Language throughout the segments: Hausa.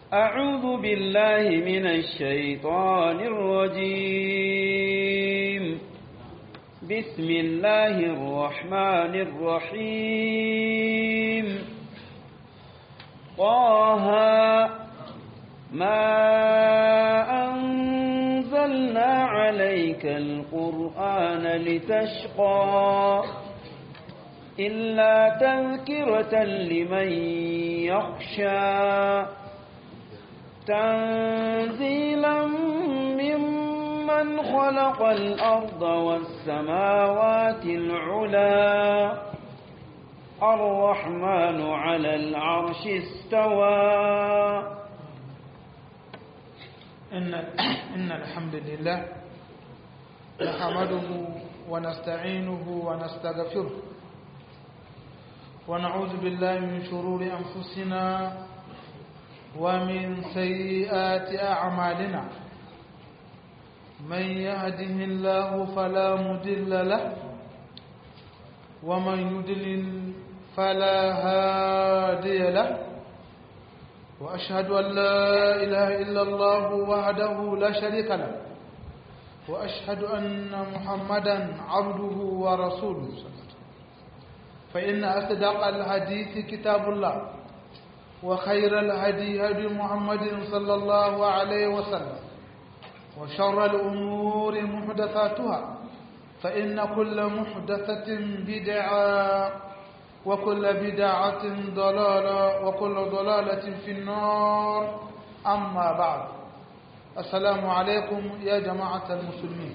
أعوذ بالله من الشيطان الرجيم بسم الله الرحمن الرحيم طه ما أنزلنا عليك القرآن لتشقى إلا تذكرة لمن يخشى تنزيلا ممن خلق الأرض والسماوات العلا الرحمن على العرش استوى إن, إن الحمد لله نحمده ونستعينه ونستغفره ونعوذ بالله من شرور أنفسنا ومن سيئات أعمالنا من يهده الله فلا مدل له ومن يدلل فلا هادي له وأشهد أن لا إله إلا الله وحده لا شريك له وأشهد أن محمدا عبده ورسوله فإن أصدق الحديث كتاب الله وخير الهدي هدي محمد صلى الله عليه وسلم وشر الأمور محدثاتها فإن كل محدثة بدعة وكل بدعة ضلالة وكل ضلالة في النار أما بعد السلام عليكم يا جماعة المسلمين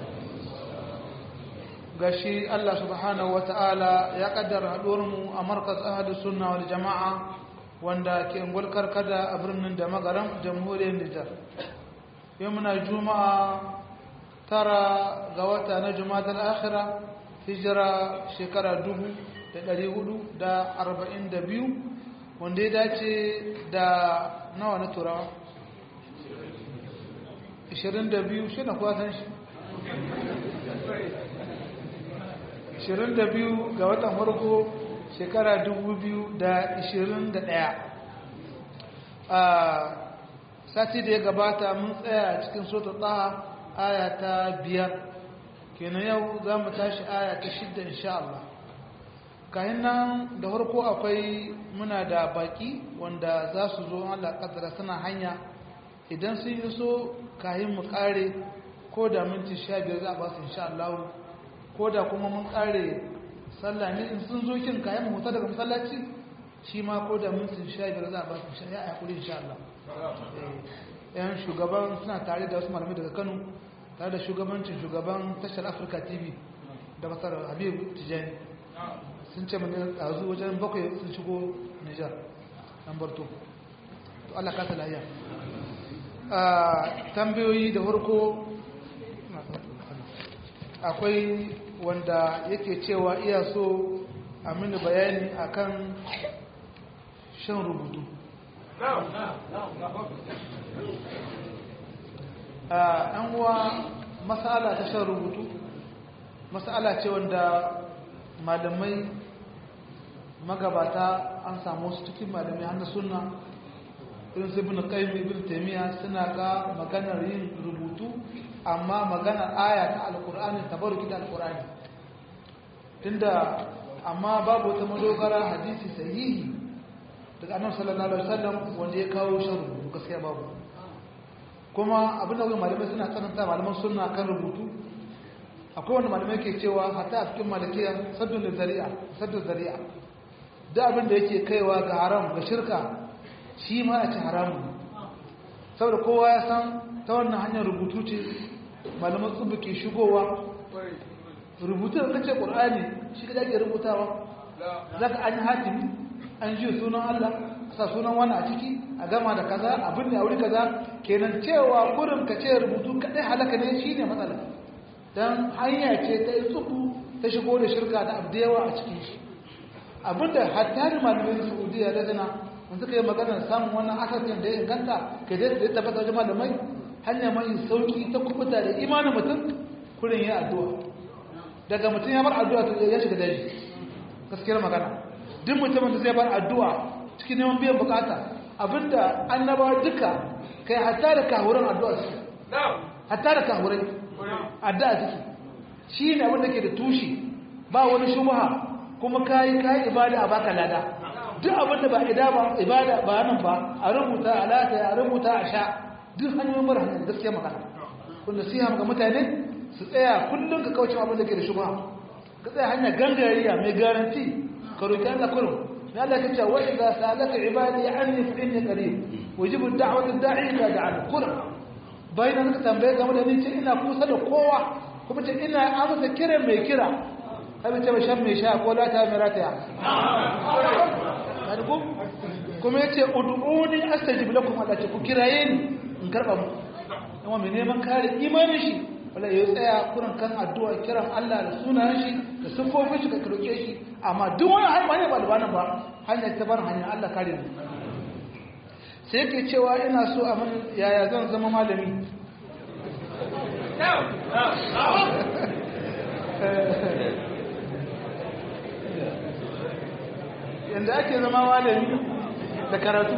gashi Allah subhanahu wa ta'ala ya kaddara haɗuwarmu a markas ahadu sunna wal jama'a wanda ke ngulkar kada a birnin da magaran jamhuriyar Nijar. Yau muna juma'a tara ga wata na juma'ar akhira hijira shekara dubu da ɗari hudu da arba'in da biyu wanda ya dace da nawa na turawa? ishirin da biyu shi na kwatan shi 22 ga watan farko shekara 2021 a sati da ya gabata mun tsaya a cikin sota tsaha aya ta biyar kenan yau za mu tashi aya ta shidda insha Allah kayan nan da farko akwai muna da baki wanda za su zo Allah kadara suna hanya idan sun yi so kayan mu kare ko da minti sha biyar za a ba su insha Allah ko da kuma mun kare sallah ne in sun zo kin kayan mu huta daga masallaci shi ma ko da minti sha biyar za a ba su insha ya hakuri insha Allah yan shugaban suna tare da wasu malamai daga Kano tare da shugabancin shugaban tashar Africa TV da masar Habib Tijani sun ce mun yanzu wajen bakwai sun shigo Niger an barto to Allah ka lafiya tambayoyi da farko akwai wanda yake cewa iya so a mini bayani akan shan rubutu an uwa masala ta shan rubutu masala ce wanda malamai magabata an samu su cikin malamai hannu suna irin su ibn qayyim ibn taymiya suna ga maganar yin rubutu amma maganar aya ta alqur'ani tabarruki da alqur'ani tunda amma babu wata madogara hadisi sahihi daga annabi sallallahu alaihi wasallam wanda ya kawo shan rubutu gaskiya babu kuma abin da wani malamai suna tsananta malaman sunna kan rubutu akwai wanda malamai ke cewa hatta a cikin malakiya saddun da zari'a saddun zari'a da abin da yake kaiwa ga haram ga shirka shi ma a ci haramun saboda kowa ya san ta wannan hanyar rubutu ce malaman tsubu ke shigowa rubutu da kace qur'ani shi ka ake rubutawa zaka an yi hatimi an ji sunan Allah sa sunan wani a ciki a gama da kaza abin da a wuri kaza kenan cewa gurin ka ce rubutu kadai halaka ne shine matsala dan hanya ce ta tsubu ta shigo da shirka da abdewa a cikin shi abinda hatta da malamin Saudiya da zana mun suka yi magana samun wannan asasin da ya inganta ke da ya tabbata wajen malamai hanya mai sauki ta kubuta da imanin mutum kurin ya addu'a daga mutum ya bar addu'a to ya shiga daji gaskiyar magana duk mutumin da zai bar addu'a cikin neman biyan bukata abinda annabawa duka kai hatta da kahuran addu'a su hatta da kahurai addu'a suke shi ne abinda ke da tushe ba wani shubha kuma kayi kayi ibada a baka lada duk abinda ba ibada ba nan ba a rubuta a lataya a rubuta a sha duk hanyoyin mara hanyar gaskiya magana kun nasiha ga mutane su tsaya kullum ka kauce abin da ke da shubha ka tsaya hanya gangariya mai garanti ka roki Allah kullum ya Allah kace wa idza sa'alaka ibadi anni fa inni qarib wajibu da'wati da'i ila da'al kullum bayan ka tambaye game da ni ce ina kusa da kowa kuma ce ina amsa kiran mai kira kai ce ba shan mai sha ko lata mai rataya kuma yace ud'uni astajib lakum Allah ce ku kiraye ni in karba mu kuma mai neman kare imanin shi wala ya tsaya kurin kan addu'a kiran Allah da sunayen shi da siffofin shi ka roke shi amma duk wani hanya ba da bana ba hanyar ta bar hanya Allah kare mu sai yake cewa ina so a mun yaya zan zama malami yanda ake zama malami da karatu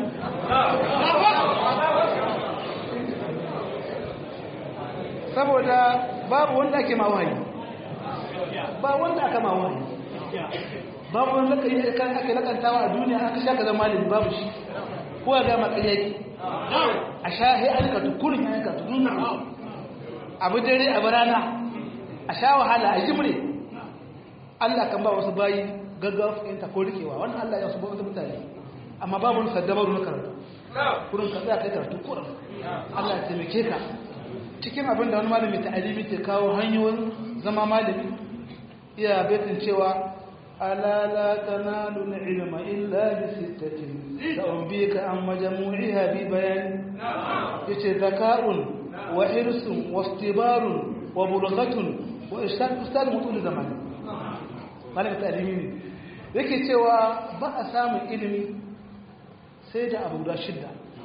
saboda babu wanda ake mawayi ba wanda aka mawayi babu wanda ake lakantawa a duniya aka sha ka zama malami babu shi ko ya gama ƙaryaki a sha he an ka tukurin ya ka tukurin abu dare abu rana a sha wahala a jimre Allah kan ba wasu bayi gaggawa fahimta ko rikewa wannan Allah ya su ba wasu mutane amma babu wani saddabaru na karatu kurin ka tsaya kai karatu kurin Allah ya taimake ka cikin abin da wani malami ta alimi ke kawo hanyoyin zama malami iya betin cewa ala la tanalu ilma illa bi sittatin sa'unbika an majmu'iha bi bayan yace zaka'un wa hirsun wa istibarun wa bulghatun wa ishaq ustad mutul zamani malami ta alimi ne yake cewa ba a samun ilimi sai da abu guda shidda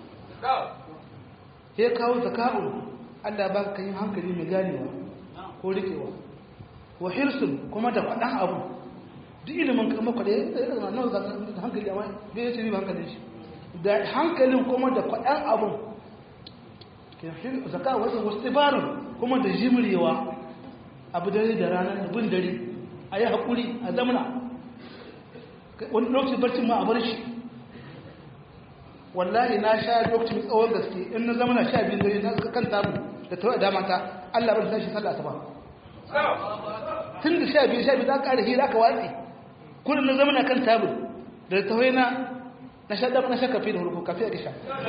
ya kawo zaka'un Allah ba ka yi hankali mai ganewa ko rikewa wa hirsun kuma da faɗan abu duk ilimin kama kwaɗe ya zama nan za da hankali amma bai yace ba hankalin shi da hankalin kuma da faɗan abun zaka wasu wasu tibarin kuma da jimrewa abu dare da ranar da bin dare a yi haƙuri a zamana wani lokacin barcin ma a bar shi wallahi na sha lokacin tsawon gaske in na zamana sha biyu dare na kan tabu da tawa dama ta Allah bar shi sallah ba tun da sha biyu sha biyu ta ƙara hira ka watsi kullum na zama na kan tabul da tawai na na sha na sha kafi da hurku kafi a sha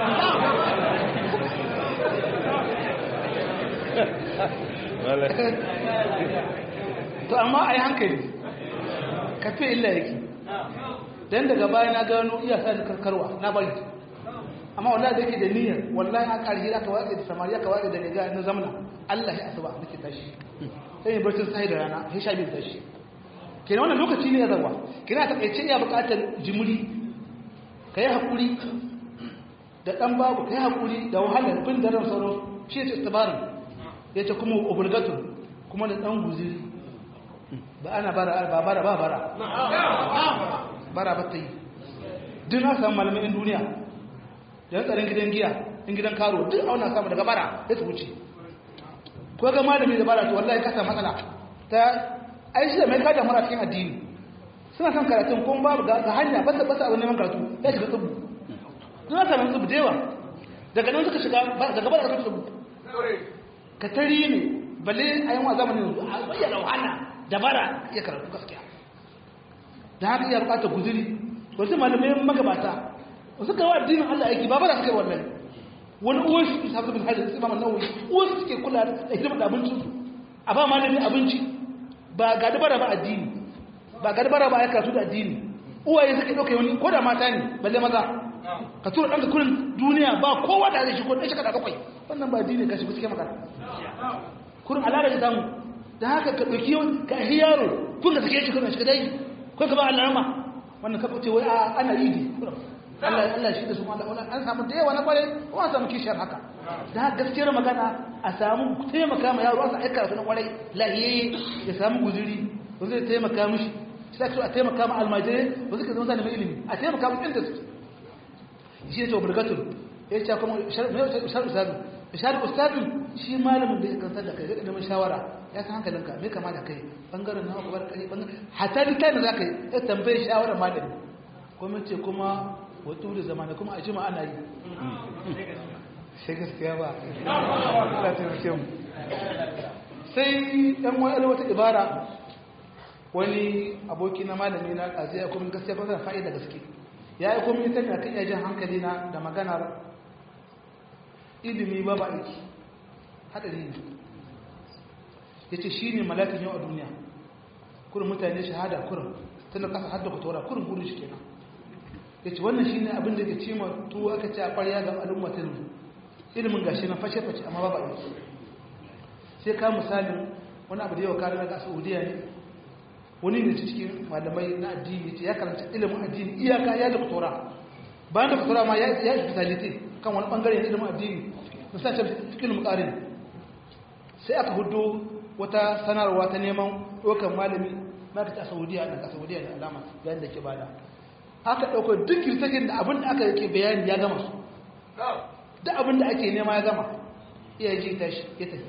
to amma a yi hankali kafi illa yake don daga baya na gano iya sa da karkarwa na bari amma wallahi da yake da niyyar wallahi aka alhi aka watsa da samariya ka watsa da riga na zamana Allah ya asuba nake tashi sai yin barcin sai da rana sai sha biyu tashi kenan wannan lokaci ne ya zawa kenan ta kace ya buƙatar jimuri kai hakuri da dan babu kai hakuri da wahalar bin da ran sauro shi ce istibarin yace kuma obligatory kuma da dan guziri ba ana bara ba bara ba bara bara ba ta yi duk na samu malamin duniya da tsarin gidan giya in gidan karo duk auna samu daga bara ya su wuce ko ga malami da bara to wallahi ka samu matsala ta ai shi da mai kada mara cikin addini suna son karatun kuma babu ga hanya basa basa abin neman karatu ya shiga tsubu suna samun tsubu da yawa daga nan suka shiga daga bara suka tsubu ka tari ne balle a yi wa zamanin yanzu a bayyana wahala da bara ya karatu gaskiya da haka iya bukatar guziri wasu malamai magabata suka wa addinin Allah aiki ba bara suka yi wannan wani uwan su sabu bin hajji sai mamman nawawi uwan su suke kula da hidimar da abincin su a ba malami abinci ba ga dabara ba addini ba ga dabara ba ya karatu da addini uwaye suka dauka wani ko da mata ne balle maza ka tura ɗanka kurin duniya ba kowa da zai shi ko ɗan shi kada bakwai wannan ba addini ka shi suke magana kurin alara da samu da haka ka ɗauki ka hi yaro kun ka sake shi kurin shi ka dai ko ka ba alama wannan ka ce wai ana yi ne Allah Allah shi da su Allah wannan an samu da yawa na kware ko an samu kishiyar haka da gaskiyar magana a samu taimaka ma yaro asa aika su na kware lahiye ya samu guzuri ko zai taimaka mishi sai ka a taimaka ma almajire ko zai ka zama zalimi ilimi a taimaka mu inda su shi ne obligator ya ce kuma shar ustadu shar ustadu shi malamin da ya kantar da kai zai neman shawara ya san hankalinka me kama da kai bangaren nawa kuma kai bangaren hatta dukkan da zaka yi ya tambaye shawara malami kuma ce kuma wato da zamana kuma a jima ana yi sai gaskiya ba Allah ta rike mu sai dan wani wata ibara wani aboki na malami na kazi ya kuma gaskiya ba zan fa'ida gaske ya yi kuma ita ne kan yajin hankali na da maganar ilimi ba ba aiki hadari ne ya ce shi ne malakin yau a duniya kurin mutane shahada kurin tana kasa hadda ku tora kurin burin shi kenan ya ce wannan shi ne abin da ke cima tuwo aka ce a ƙwarya ga al'ummatin ilimin gashi na fashe-fashe amma ba ba aiki sai ka misalin wani abu da yawa kare daga saudiya ne wani ne cikin malamai na addini ya karanta ilimin addini iyaka ya da kutura bayan da kutura ma ya yi speciality kan wani bangare na ilimin addini na sa cikin mukarin sai aka hudu wata sanarwa ta neman ɗaukar malami ma'aikata a saudiya da ka saudiya da alama yayin da ke bada aka ɗauka duk kirtakin da abin da aka yake bayani ya gama su duk abin da ake nema ya gama iya ji tashi ya tafi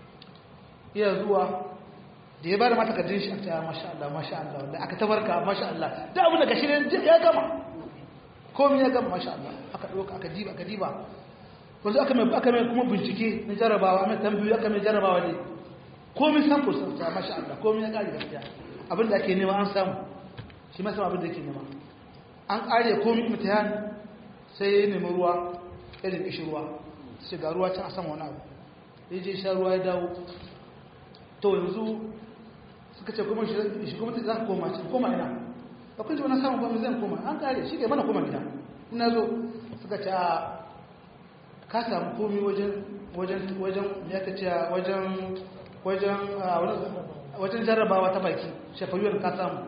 iya zuwa da ya ba da mata kadin shi a cewa masha Allah masha Allah wanda aka tabarka masha Allah da abin da gashi ne ya gama komai ya gama masha Allah aka ɗauka aka diba aka diba wanzu aka mai aka mai kuma bincike na jarabawa mai tambayoyi aka mai jarabawa ne komai sample sun ta masha Allah komai ya kare gaskiya abin da ake nema an samu shi ma abin da yake nema an kare komai mutayan sai ya nemi ruwa irin ishi ruwa sai ga ruwa can a sama wani abu ya je sha ruwa ya dawo to yanzu suka ce kuma shi kuma za ka koma shi koma ina ba kun ji wani samun ba zan koma an kare shi ke mana koma gida ina zo suka ce a ka samu komi wajen wajen wajen ya ka ce wajen wajen wajen jarrabawa ta baki shafayuwar ka samu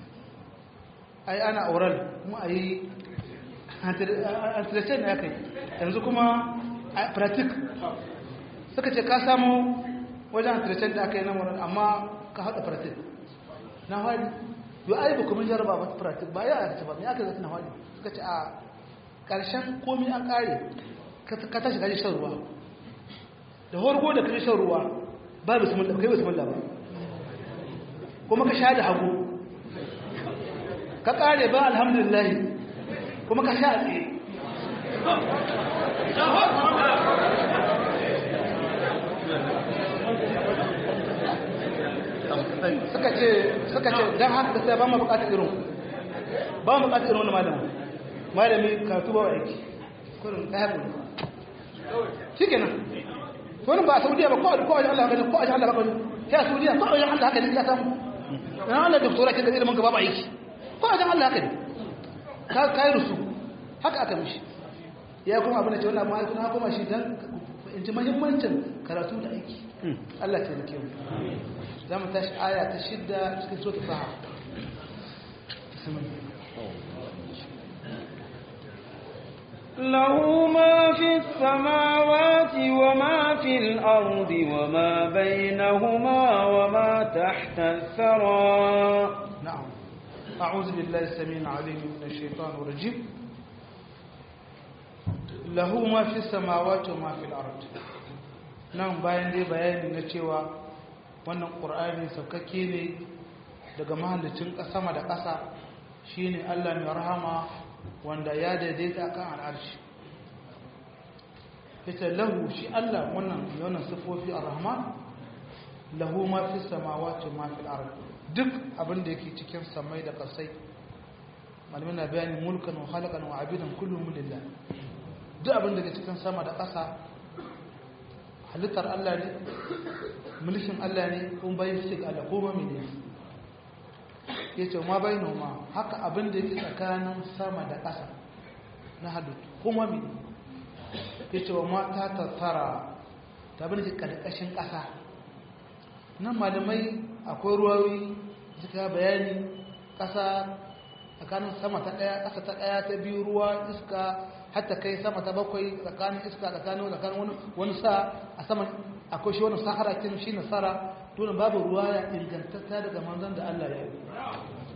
ai ana oral kuma a yi antirecen na ya kai yanzu kuma pratik suka ce ka samu wajen antirecen da aka yi nan wurin amma ka haɗa pratik na hali yau ai ba kuma jarraba ba pratik ba ya aka ce ba mai aka zata na hali suka ce a ƙarshen komi an ƙare ka tashi kaji shan ruwa da horgo da kaji shan ruwa ba bismillah kai bismillah ba kuma ka sha da hagu ka ƙare ba alhamdulillah kuma ka sha a tsaye suka ce suka ce don haka sai ba mu bukatar irin ba mu bukatar irin wani malamin malami karatu ba aiki kurin ta haɗu shi kenan wani ba a saudiya ba ko wajen allah haka ne ko wajen allah haka ne ya saudiya ko wajen allah haka ne ya samu yana allah doktora ke da ilimin gaba ba aiki ko wajen allah haka ne ka yi rusu haka aka mishi ya kuma abin da ce wani abu ma'aikuna na kuma shi don in ji mahimmancin karatu da aiki allah ta yi mu za mu tashi aya ta shidda cikin sota saha له ما في السماوات وما في الأرض وما بينهما وما تحت الثرى نعم أعوذ بالله السميع العليم من الشيطان الرجيم له ما في السماوات وما في الأرض نعم bayan dai bayani na cewa wannan ƙur'ani saukakke ne daga mahallicin sama da ƙasa shine Allah mai rahama wanda ya daidaita kan al'arshi ita lahu shi Allah wannan yawan sifofi ar-rahman lahu ma fi samawati ma fil ard duk abin da yake cikin samai da ƙasai malamin na bayani mulkan wa khalaqan wa abidan kullum lillah duk abin da yake cikin sama da ƙasa halittar Allah ne mulkin Allah ne kun bayan shi ga Allah ko ma mene yace ma bayin ma haka abin da yake tsakanin sama da ƙasa na halittu ko ma mene yace wa ma ta tattara ta bin karkashin ƙasa nan malamai akwai ruwawi suka bayani ƙasa tsakanin sama ta ɗaya ƙasa ta ɗaya ta biyu ruwa iska hatta kai sama ta bakwai tsakanin iska tsakanin tsakanin wani wani sa a saman akwai shi wani sahara kin shi nasara dole babu ruwa ya ingantatta daga manzon da Allah ya yi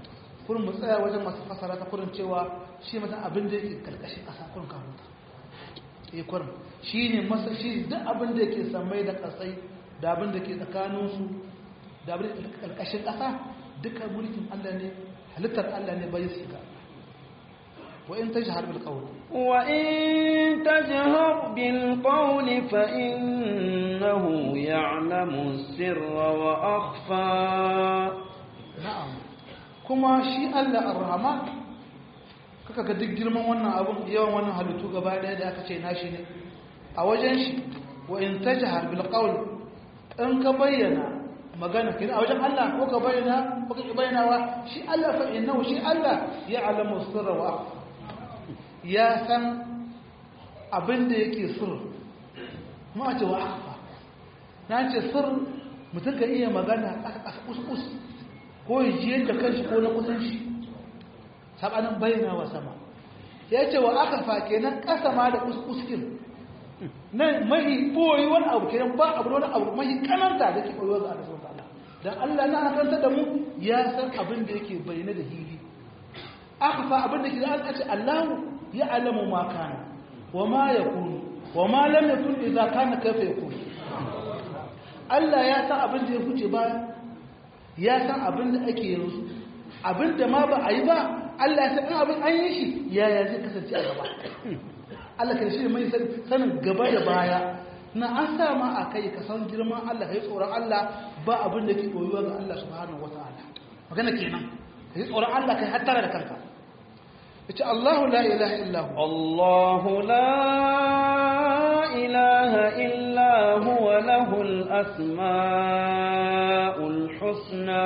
kurin mu tsaya wajen masu fasara ta kurin cewa shi mata abin da yake karkashin ƙasa kurin kamuta eh kurin shi ne masa shi duk abin da yake samai da ƙasai da abin da ke tsakaninsu da abin da ke karkashin ƙasa duka mulkin Allah ne halittar Allah ne bai su ga wa in tajhar bil qawl wa in tajhar bil qawl fa innahu ya'lamu sirra wa akhfa na'am kuma shi Allah ar-rahman kaka ga duk girman wannan abun yawan wannan halittu gaba daya da aka ce nashi ne a wajen shi wa in tajhar bil qawl in ka bayyana magana kin a wajen Allah ko ka bayyana ko ka bayyana wa shi Allah fa innahu shi Allah ya'lamu sirra wa akhfa ya san abin da yake sir kuma a ce wa akhfa na ce sir mutum ka iya magana ƙasa ƙasa kus ko jiyar da kanshi ko na kusan shi sabanin bayyana wa sama ya ce wa aka fa kenan ƙasa ma da kuskuskin nan mahi ɓoyi wani abu kenan ba abu wani abu mahi kananta da ke ɓoyi ga Allah ta'ala dan Allah na akanta da mu ya san abin da yake bayyana da hili aka fa abin da ke da Allah ce Allahu ya alamu ma kana wa ma yakunu wa ma lam yakun idza kana kaifa yakun Allah ya san abin da ya huce baya ya san abin da ake yanzu abin da ma ba a yi ba Allah ya san abin an yi shi yaya zai kasance a gaba Allah ka shi mai sanin gaba da baya na an sa ma a kai ka san girman Allah ka yi tsoron Allah ba abin da ke koyuwa ga Allah subhanahu wata'ala magana kenan ka yi tsoron Allah ka yi hattara da kanka yace Allahu la ilaha illa hu Allahu la ilaha illa huwa lahul asmaul husna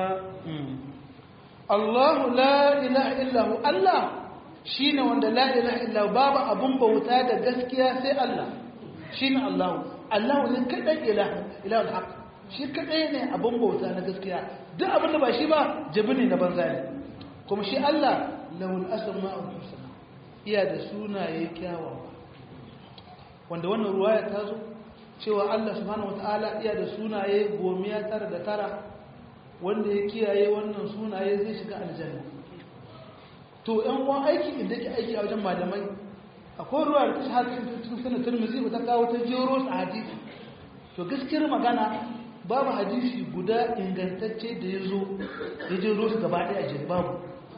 Allahu la ilaha illa hu Allah shine wanda la ilaha illa hu babu abun bauta da gaskiya sai Allah shine Allah Allah ne kadai ilaha ilahul haq shi kadai ne abun bauta na gaskiya duk abin da ba shi ba jabi ne na banza ne kuma shi Allah lahul asma'ul husna iya da sunaye kyawawa wanda wannan ruwaya ta zo cewa Allah subhanahu wataala iya da sunaye gomiya tara da tara wanda ya kiyaye wannan sunaye zai shiga aljanna to yan uwan aiki inda ke aiki a wajen malamai akwai ruwa da ta haɗin cikin sanar turmizi ba ta kawo ta jero a hadisi to gaskiyar magana babu hadisi guda ingantacce da ya zo ya jero su gaba ɗaya a babu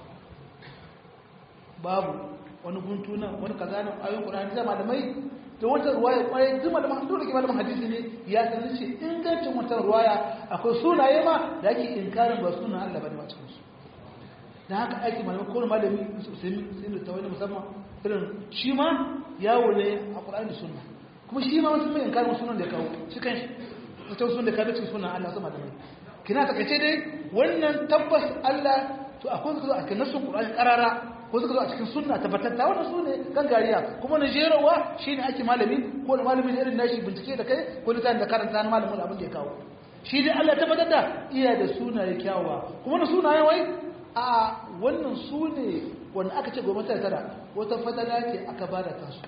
babu wani guntu nan wani kaza nan ayoyin ƙur'ani da malamai da wata ruwaya kwaye duk malaman dole ke malaman hadisi ne ya san ce ingancin wata ruwaya akwai sunaye ma da ake inkarin ba sunan Allah bane ba cikin su dan haka aiki malaman ko malami sai sai da tawani musamman irin shi ma yawo ne a Qur'ani sunna kuma shi ma wasu mai inkarin sunan da ya kawo shi kanshi wata sunan da ka da cikin sunan Allah sama da mai kina takaice dai wannan tabbas Allah to akwai su a cikin nasun Qur'ani karara ko suka zo a cikin sunna tabbatatta wannan su ne kan gariya kuma na jerawa shi ne ake malami ko da malamin irin nashi bincike da kai ko littafin da karanta na malamin abin da ya kawo shi dai Allah tabbatar da iya da sunaye kyawawa kuma na sunaye wai a wannan su ne wanda aka ce gwamnati tara wata fadala ce aka ba da kansu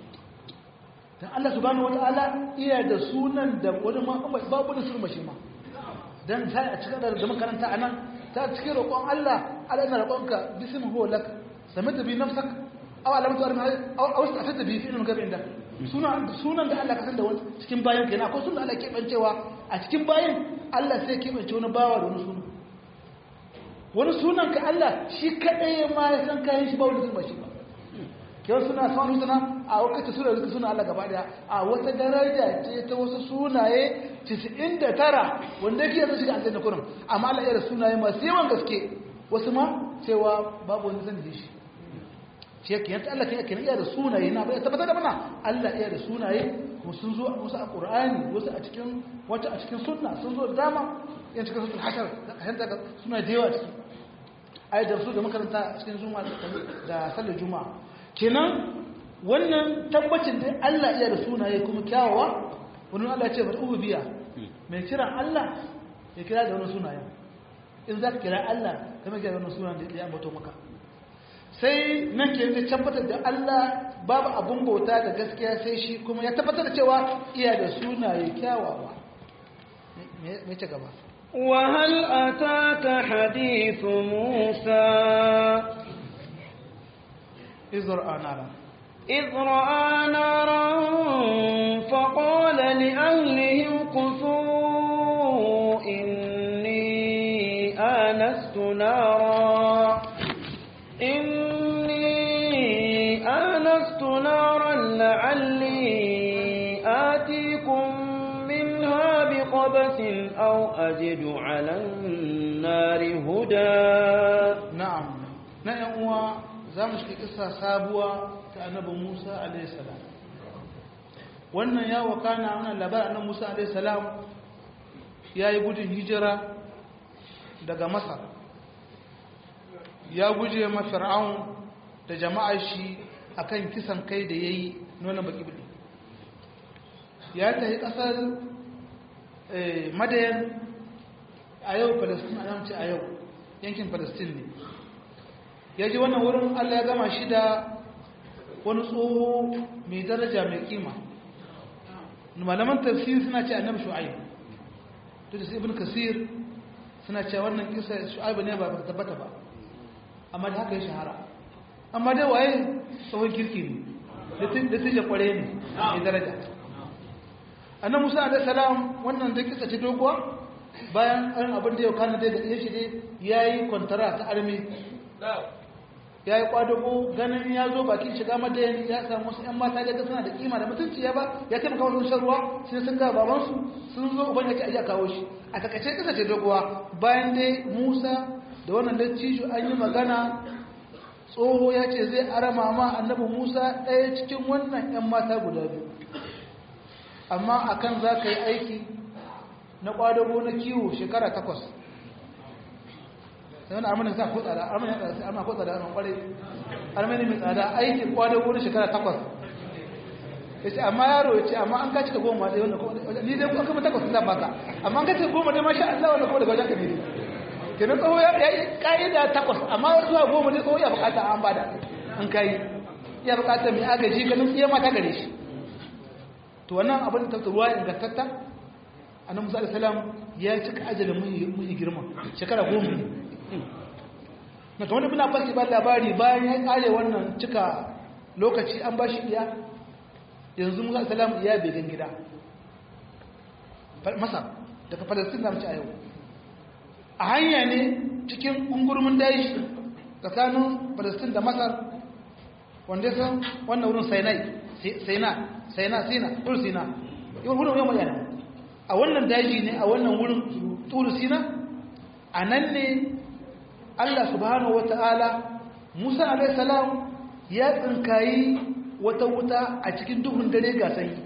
dan Allah subhanahu wataala iya da sunan da wani ma babu da surma shi ma dan sai a cikin da makaranta anan ta cikin roƙon Allah Allah ina roƙonka bismihu lak samata bi nafsak aw alamatu arma aw aw istafata bi fi'lin gabi inda sunan sunan da Allah ka san da wani cikin bayan kenan akwai sunan Allah ke bancewa a cikin bayan Allah sai ke bance wani bawa da wani sunan wani sunan ka Allah shi kadai ma ya san kayan shi ba wani zuba shi ba kyau suna samun suna a wakati suna zuka suna Allah gaba daya a wata daraja ce ta wasu sunaye 99 wanda yake yanzu shiga aljanna kurin amma Allah ya da sunaye masu yawan gaske wasu ma cewa babu wani zan da shi shi yake yanta Allah kai kenan iya da sunaye na bai tabbatar da mana Allah iya da sunaye kuma sun zo wasu a Qur'ani wasu a cikin wata a cikin sunna sun zo da dama yan cikin suratul hashar hanta ga suna da yawa ciki ai da su da makaranta cikin juma'a da sallar juma'a kenan wannan tabbacin da Allah iya da sunaye kuma kyawawa wani Allah ya ce bari ubu biya mai kiran Allah ya kira da wani sunayen in za ka kira Allah kama kira da wani sunayen da ya ambato maka sai nan ke yanzu tabbatar da Allah babu abun bauta da gaskiya sai shi kuma ya tabbatar da cewa iya da sunaye kyawawa me ce gaba وهل أتاك حديث موسى إذ رأى نارا إذ رأى نارا فقال لأهلهم كثوا إني آنست نارا إني آنست نارا لعلي آتيكم منها بقبس أو أجد على النار هدى na'am na yan uwa za mu shiga kisa sabuwa ta annabi Musa alaihi salam wannan ya wakana wannan labarin annabi Musa alaihi salam yayi gudun hijira daga Masar ya guje ma Fir'aun da jama'ar shi akan kisan kai da yayi nuna baki bidi ya tafi kasar eh, Madayan a yau Palestine a ce a yau yankin Palestine ne ya ji wannan wurin Allah ya gama shi da wani tsoho mai daraja mai kima malaman tafsir suna ce annabi shu'aib to da ibn kasir suna ce wannan kisa shu'aib ne ba ba tabbata ba amma da haka ya shahara amma dai waye tsohon kirki ne da tije kware ne mai daraja annabi musa alaihi salam wannan da kisa ce doguwa bayan an abin da yau kana dai da yake dai yayi kwantara ta army ya yi kwadago ganin ya zo bakin shiga madayan ya samu wasu 'yan mata da suna da kima da mutunci ya ba ya taimaka wasu shan ruwa sai sun ga babansu sun zo uban yake ajiya kawo shi a takaice kasa ce doguwa bayan dai musa da wannan dattijo an yi magana tsoho ya ce zai arama ma annabi musa ɗaya cikin wannan 'yan mata guda biyu amma akan za ka yi aiki na kwadago na kiwo shekara takwas sai wani armani sa ko tsada armani ya tsada amma ko tsada amma kwarai armani mai tsada aikin kwado wurin shekara takwas ya ce amma yaro ya ce amma an kaci ka goma da wanda ni dai kuma takwas sun baka amma an kaci ka goma dai masha Allah wanda kuma daga wajen ka ne kenan tsawo ya yi ka'ida takwas amma wani zuwa goma dai tsawo ya bukata an bada an kai ya bukata mai agaji ganin iya mata gare shi to wannan abin da ruwa ingantatta annabi musa alaihi salam ya cika ajalin mun girma shekara goma ne na ta wani muna fasi ba labari bayan ya kare wannan cika lokaci an ba shi iya yanzu musa salam iya began gida masar daga palestine da mace a yau a hanya ne cikin ungurmin daji tsakanin palestine da masar wanda san wannan wurin sinai sina sina sina turu sina yau wurin yau mai a wannan daji ne a wannan wurin turu sina a nan ne Allah subhanahu wa ta'ala Musa alaihissalam ya tsinkayi wata wuta a cikin duhun dare ga sanyi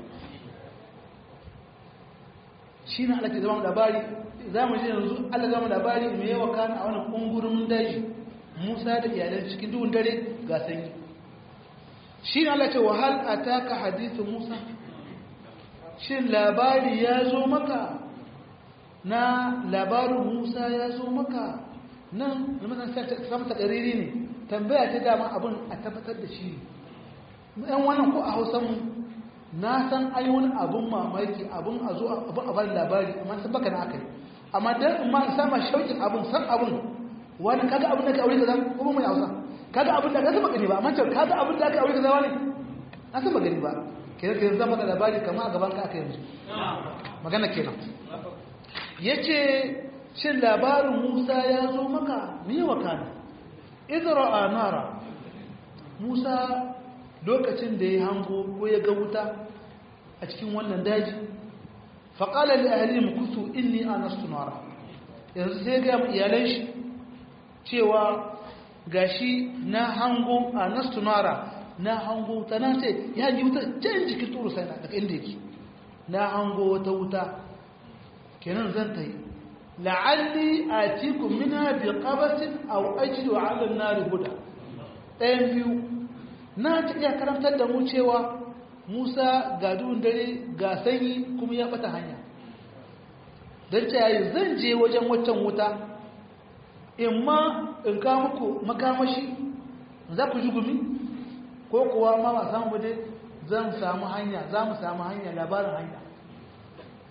shi na alaƙi zama labari za mu ji yanzu Allah zama labari mai yawa kana a wani ƙungurin daji Musa da iyalan cikin duhun dare ga sanyi shi na alaƙi wahal a taka hadithu Musa shin labari ya zo maka na labarin Musa ya zo maka nan da mazan samun takariri ne tambaya ta dama abin a tabbatar da shi ne yan wannan ko a hausanmu na san ai wani abin mamaki abin a zo abin a bari labari amma sun baka na aka yi amma dan in ma in sama shaukin abin san abin wani kaga abin da ka aure kaza ko mai hausa kaga abin da ka saba gani ba amma ce kaga abin da ka aure kaza wani na saba gani ba kenan kenan zan baka labari kamar a gaban ka aka yanzu magana kenan yace shin labarin Musa ya zo maka me wakana idra nara Musa lokacin da ya hango ko ya ga wuta a cikin wannan daji faqala li ahlihim kutu inni anastu nara yanzu sai ga iyalan shi cewa gashi na hango anastu nara na hango wuta na ce ya ji wuta can jikin turu sai na daga inda yake na hango wata wuta kenan zan ta yi la'alli a cikin mina bi qabasin aw ajidu ala an-nar huda ɗayan biyu na ta iya karantar da mu cewa Musa ga duhun dare ga sanyi kuma ya bata hanya don ta yayi zan je wajen waccan wuta in ma in ka muku makamashi za ku ji gumi ko kuwa ma ba samu dai zan samu hanya za mu samu hanya labarin hanya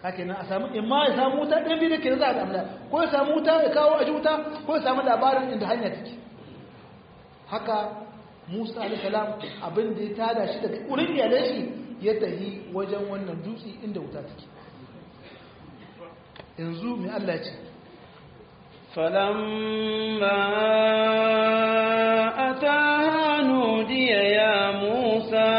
haka nan a samu imma ya samu wuta ɗan biyu da ke za a gamla ko ya samu wuta ya kawo a wuta ko ya samu labarin inda hanya take haka musa alisalam abin da ya tada shi daga wurin iyalan shi ya tahi wajen wannan dutse inda wuta take yanzu mai allah ce فلما أتاها نودي يا موسى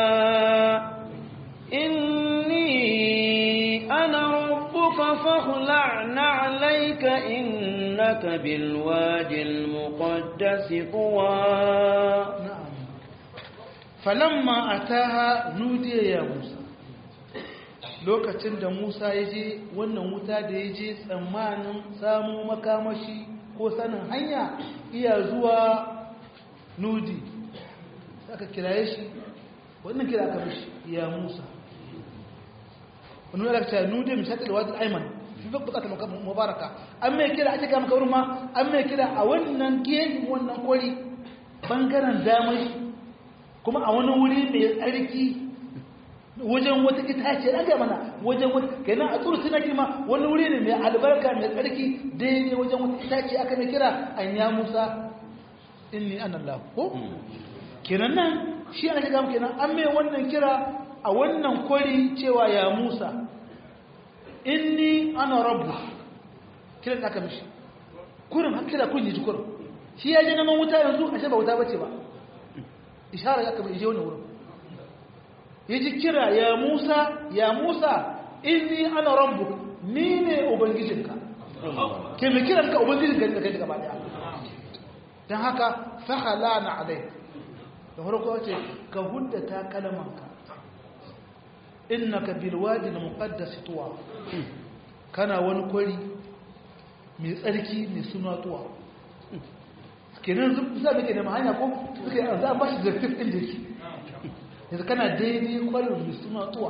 إني أنا ربك فاخلع نعليك إنك بالوادي المقدس طوى na'am falamma ataha nudiya ya musa lokacin da musa ya je wannan wuta da ya je tsammanin samu makamashi ko sanin hanya iya zuwa nudi aka kiraye shi wannan kira aka mishi ya musa wani wadda ta nudi misali da wadda aiman fi bukata mubaraka an mai kira ake kama kawar ma an mai kira a wannan gefen wannan kwari bangaren damar kuma a wani wuri mai tsarki wajen wata itace an ga mana wajen wata kenan a tsuru suna kima wani wuri ne mai albarka mai tsarki daidai wajen wata itace aka mai kira an ya musa inni an Allah ko kenan nan shi ana shiga kenan an mai wannan kira a wannan kwari cewa ya musa inni ana rabbu kiran da aka mishi kurin har kira kun yi ji kurin shi ya je neman wuta yanzu ashe ba wuta bace ba ishara aka bai je wani wurin ya ji kira ya musa ya musa inni ana rabbu ni ne ubangijinka ke mai kiran ka ubangijinka ne da kai gaba daya don haka fahala na alai da farko ce ka huddata kalamanka innaka bil wadi al muqaddas tuwa kana wani kwari mai tsarki mai suna tuwa kenan za mu ke da hanya ko suka yi za a ba shi zartif ɗin da yake yanzu kana daidai kwarin mai suna tuwa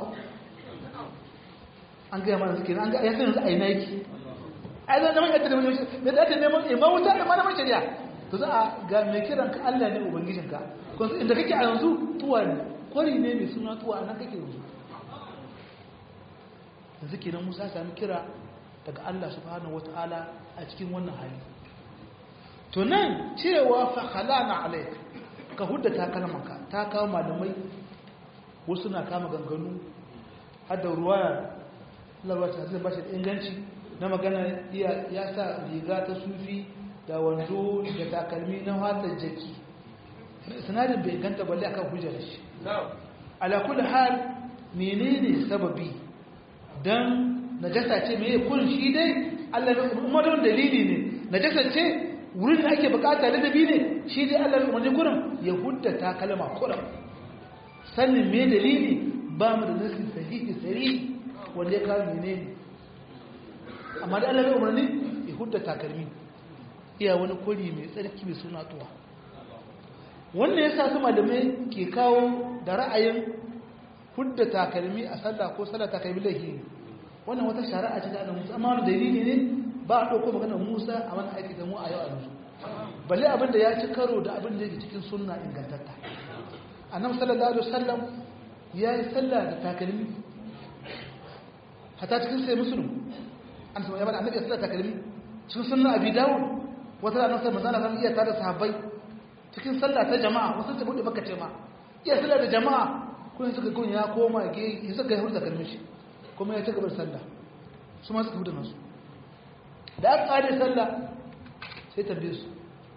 an gaya mana suke an gaya yanzu a yi na yake a yi zama yadda da mai da dace neman imam wuta da mana mai shari'a to za a ga mai kiran ka Allah ne ubangijinka kun inda kake a yanzu tuwa ne kwari ne mai suna tuwa nan kake yanzu yanzu kenan Musa sami kira daga Allah subhanahu wataala a cikin wannan hali to nan cewa fa khalana alayk ka huddata kalmanka ta kawo malamai wasu na kama ganganu har da ruwaya Allah ta zai bashi inganci na magana ya sa riga ta sufi da wando da takalmi na fatar jaki sanadin bai ganta balle akan hujjar shi ala kulli hal menene sababi dan najasa ce meye kun shi dai Allah ne kuma don dalili ne najasa ce wurin da ake bukata ladabi ne shi dai Allah ne umarni kurin ya huddata kalma kurin sannin me dalili ba mu da nasi sahihi sari wanda ya kawo menene amma da Allah ne umarni ya huddata kalmi iya wani kuri mai tsarki mai suna tuwa wannan yasa su malamai ke kawo da ra'ayin hudda takalmi a sallah ko sallah takalmi lahi wannan wata shari'a ce da annabi Musa amma wani dalili ne ba a dauko maganar Musa a wani aiki da mu a yau a yanzu balle abin da ya ci karo da abin da yake cikin sunna ingantatta annabi sallallahu alaihi wasallam ya yi sallah da takalmi hatta cikin sai musulun an sama ya bada annabi sallah takalmi cikin sunna abi dawud wata ranar sai manzo Allah iya tare sahabbai cikin sallah ta jama'a wasu ta bude baka ce ma iya sallah da jama'a kun suka kun ya koma ge ya saka hurda kalmin shi kuma ya ci gaba da sallah su ma suka huda nasu da aka kare sallah sai tambaye su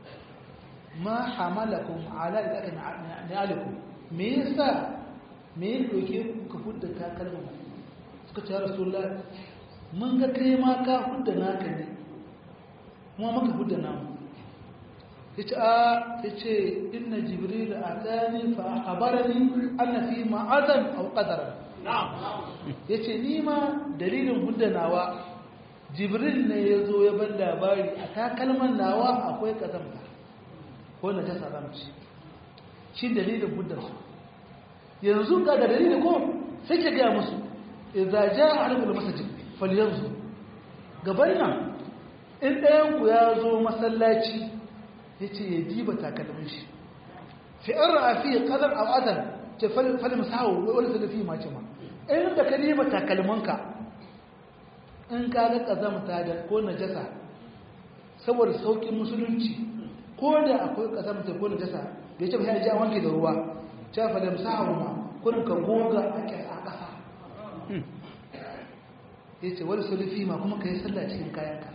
ma hamalakum ala idaka na'alikum me yasa me ya doke ku hudda takalmin suka ce rasulullah mun ga kai ma ka hudda naka ne kuma maka hudda namu yace a yace inna jibril atani fa akhbarani anna fi ma'adan aw qadara na'am yace ni ma dalilin hudda nawa jibril ne yazo ya ban labari a takalman nawa akwai kazamta ko na ta saramci shi dalilin hudda su yanzu ga da dalilin ko sai ke ga musu idza jaa ahlul masjid falyanzu gaban nan in ɗayan ku ya zo masallaci ya ce ya diba takalmin shi fi an ra'afi ƙazar al'adar ce falin sawo wani salafi mace ma in da ka diba takalminka in ka ga kazamta da ko najasa saboda saukin musulunci ko da akwai kazamta ko najasa bai ce ba ya ji a wanke da ruwa ta fa da musahabu ma kurin ka goga a ƙasa ya ce wani sulufi ma kuma ka yi sallah cikin kayanka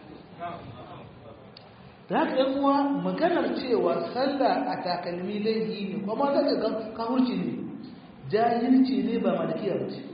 da haka yan uwa maganar cewa sallah a takalmi laifi ne kuma za ka kawurci ne jahilci ne ba malikiya ba ce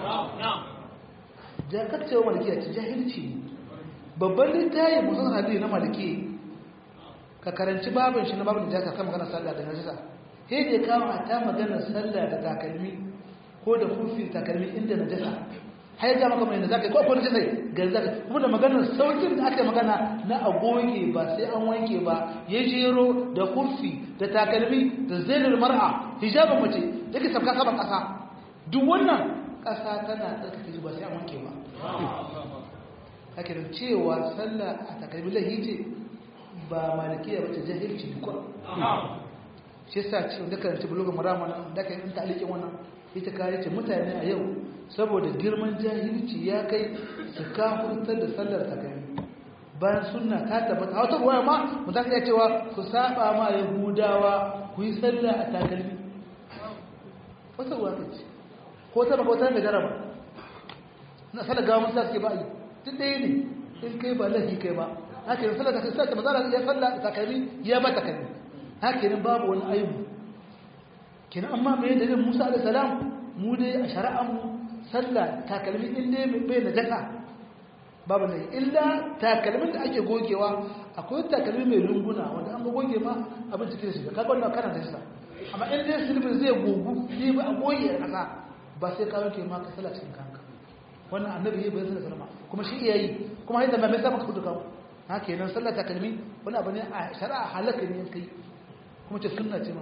jakaccewa malikiya ce jahilci ne babban littayin musan hadiri na maliki ka karanci babin shi na babin da jaka kan maganar sallah da najisa sai da ya kawo a ta maganar sallah da takalmi ko da kufi takalmi inda najasa har ga maka mai da zaka yi ko akwai najasa gari zaka kuma da maganar saukin da aka magana na agoge ba sai an wanke ba ya jero da kufi da takalmi da zainul mar'a hijabin mace yake sabka saman kasa duk wannan kasa tana tsarkake ba sai an wanke ba haka da cewa sallah a takalmi lahi ce ba malikiya ba ta jahilci ko shi sa ce da karanta bulogan marama da ka yi ta alikin wannan ita kare ce mutane a yau saboda girman jahilci ya kai su kafurtar da sallar takalmi bayan sunna ta tabbata a wata ruwaya ma mu za ka iya cewa ku saba ma yahudawa ku yi sallah a takalmi wata ruwa ka ce ko ta baka wata da jaraba na sallar gawa musa suke ba yi duk ɗaya ne in kai ba lafi kai ba haka yin sallar takalmi sai mazara ya sallah takalmi ya ba takalmi haka yin babu wani aibu kenan amma mai da musa alaihi salam mu dai a shari'ar mu sallah takalmi in dai bai na jaka babu ne illa takalmin da ake gogewa akwai takalmi mai lunguna wanda an goge ma abin cikin shi kaga wannan kana da shi amma in dai silbin zai gogu ne ba a goge a kasa ba sai ka wanke ma ka sallah cikin kanka wannan annabi yayi bayan sallama kuma shi iyayi kuma yadda mai sa maka kudu kawo haka kenan sallah takalmi wani abu ne a shari'a halaka ne kai kuma ce sunna ce ma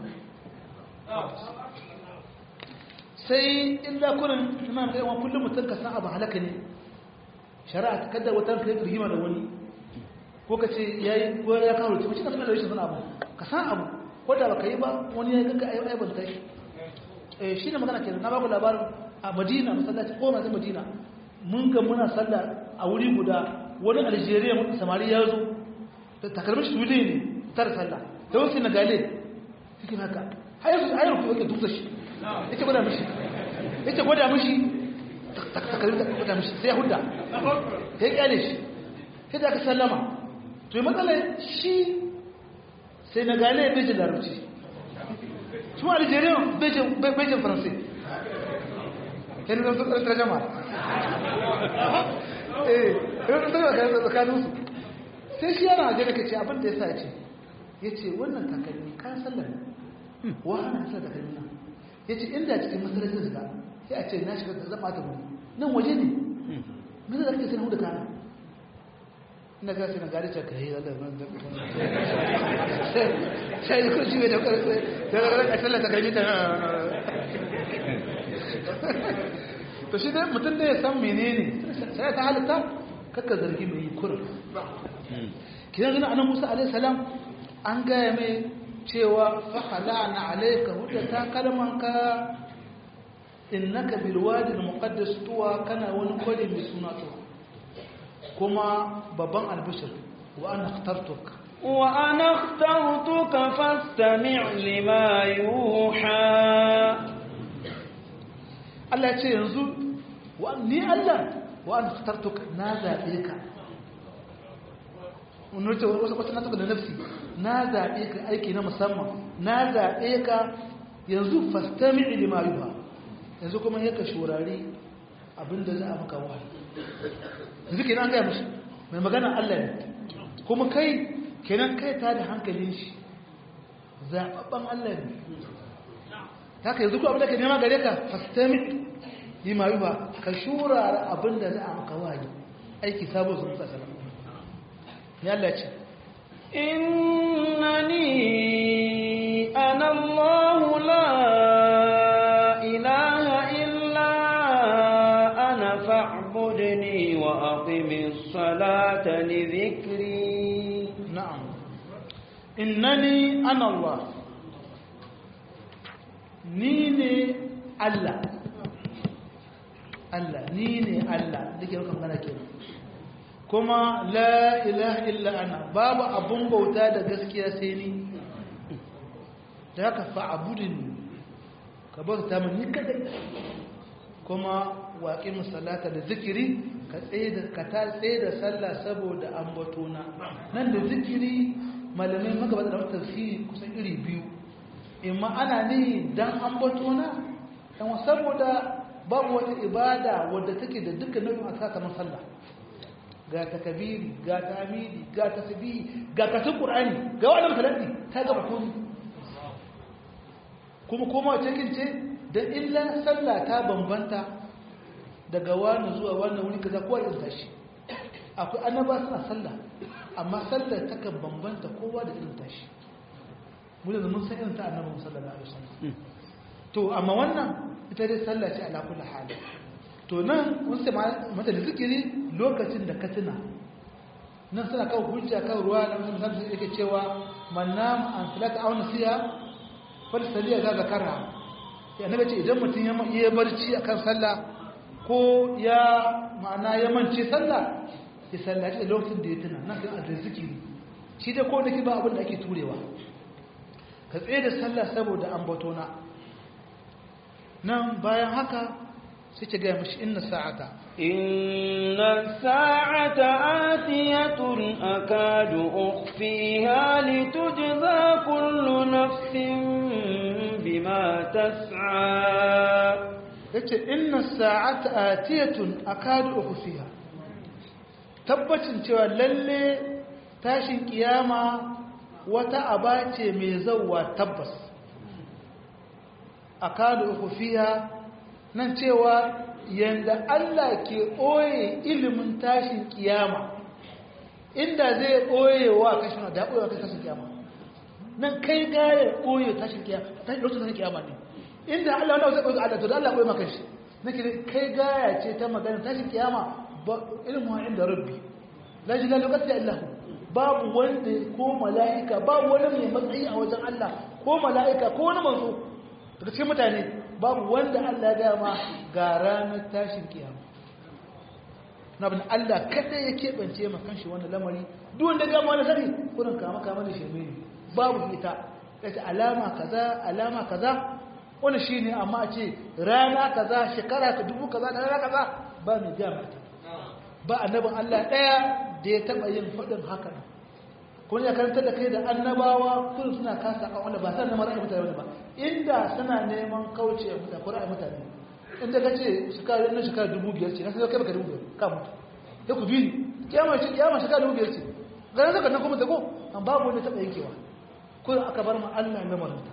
sai illa kurin imam kai wani kullum mutum ka san abu halaka ne shari'a ta kaddar wata kai rigima da wani ko ka ce ya yi ko ya kawo rubuce mace ka sanar da rashin abu ka san abu ko da baka yi ba wani ya ganka ayi aibanta shi eh shi ne magana kenan na baku labarin a madina masallaci ko na madina mun ga muna sallah a wuri guda wani algeria samari ya zo da takalmin shi wuri ne tar sallah da wasu na gale cikin haka har yanzu a yanzu yake dutse shi yake gwada mishi yake gwada mishi takalmin da gwada mishi sai ya hudda ya kyale shi sai da aka sallama to yi matsala shi sai na gane bejin larabci shi ma algeria bejin faransai yana zan tsakar tarjama eh yana zan tsakar tsakaninsu sai shi yana ajiyar ka ce abin da ya sa ce ya ce wannan takalmi kayan sallar wahana sa takalmi na ya ce inda cikin masarautar shiga sai a ce na shiga da zama ta gudu nan waje ne mai da ake sai hudu kana ina ga sai na gari ta kai Allah ban da sai ko shi da karfe da ga sallar takalmi ta to shi dai mutum da ya san menene sai ta halitta kakka zargi mai yi kurin kidan zina annabi Musa alaihi salam an gaya mai cewa fa halana alayka hudata kalmanka innaka bil wadi al muqaddas tuwa kana wani kwari mai suna to kuma babban albishir wa ana ikhtartuka wa ana ikhtartuka fastami' lima yuha Allah ya ce yanzu wa ni Allah wa ana ikhtartuka na zabe ka wani wasu wasu na da nafsi na zaɓe ka aiki na musamman na zaɓe ka yanzu fastami lima yuha yanzu kuma yaka shurari abinda za a maka wahayi yanzu kenan an gaya mashi mai magana Allah ne kuma kai kenan kai ta da hankalin shi zaɓaɓɓen Allah ne ta ka yanzu ko abinda ka nema gare ka fastami lima yuha ka shurara abinda za a maka wahayi aiki sabon sun sa salama ya Allah ce innani ana Allah la ilaha illa ana fa'budni wa aqimis salata li dhikri na'am innani ana Allah ni ne Allah Allah ni ne Allah da ke rukan magana kenan kuma la ilaha illa ana babu abun bauta da gaskiya sai ni da haka fa'abudin ka bauta min ni kadai kuma waƙi musallata da zikiri ka tsaye da ka ta tsaye da sallah saboda ambatona nan da zikiri malamai magabata da tafsiri kusan iri biyu imma ana ne dan ambatona dan saboda babu wata ibada wadda take da dukkan nau'in aka kamar sallah ga takabiri ga tamidi ga tasbihi ga karatun qur'ani ga wannan kalami ta gaba komai kuma koma cikin ce da illa sallah ta bambanta daga wani zuwa wani wuri kaza kowa irin tashi akwai annaba suna sallah amma sallar takan bambanta kowa da irin tashi mu da mun san irin ta annabi sallallahu alaihi wasallam to amma wannan ita dai sallah ce ala kulli hali to nan mun sai mata da zikiri lokacin da ka tuna nan suna kawo hujja kan ruwa na musamman sai yake cewa man nam an salata aw nasiya fal saliya ga zakara ya annabi ce idan mutum ya yi barci akan sallah ko ya ma'ana ya mance sallah ya sallaci da lokacin da ya tuna nan sai da zikiri shi da ko nake ba abin da ake turewa ka tsaye da sallah saboda ambatona nan bayan haka sai ce gaya mashi inna sa'ata inna sa'ata atiyatun akadu ukhfiha litujza kullu nafsin bima tas'a yace inna sa'ata atiyatun akadu ukhfiha tabbacin cewa lalle tashin kiyama wata aba ce mai zauwa tabbas akadu ukhfiha nan cewa yanda Allah ke ɓoye ilimin tashin kiyama inda zai ɓoye wa kashin da ɓoye wa tashin kiyama nan kai gaya ɓoye tashin kiyama tashin lokacin tashin kiyama ne inda Allah wanda zai ɓoye Allah to da Allah ɓoye maka shi nake kai gaya ce ta magana tashin kiyama ilimin inda rabbi la ji la lokacin Allah babu wanda ko mala'ika babu wani mai matsayi a wajen Allah ko mala'ika ko wani manzo daga cikin mutane babu wanda Allah ya ma ga ranar tashin kiyama na bin Allah kada ya keɓance ma kanshi wannan lamari duk wanda gama wani sani kurin kama kama da shirme ne babu ita kace alama kaza alama kaza wani shine amma ce rana kaza shekara ka dubu kaza da rana kaza ba mai gama ta ba annabin Allah ɗaya da ya taɓa yin faɗin haka kuma ya karanta da kai da annabawa kun suna kasa a wanda ba san na mara mutane ba inda suna neman kauce mutane ko ra'ayi mutane inda ka ce shekara na shekara dubu biyar ce na sai kai baka dubu biyar ka mutu ya ku bi ni kiyama shi kiyama shekara dubu biyar ce ganin zaka nan kuma da ko an babu wanda taɓa yankewa ko aka bar mu Allah na maranta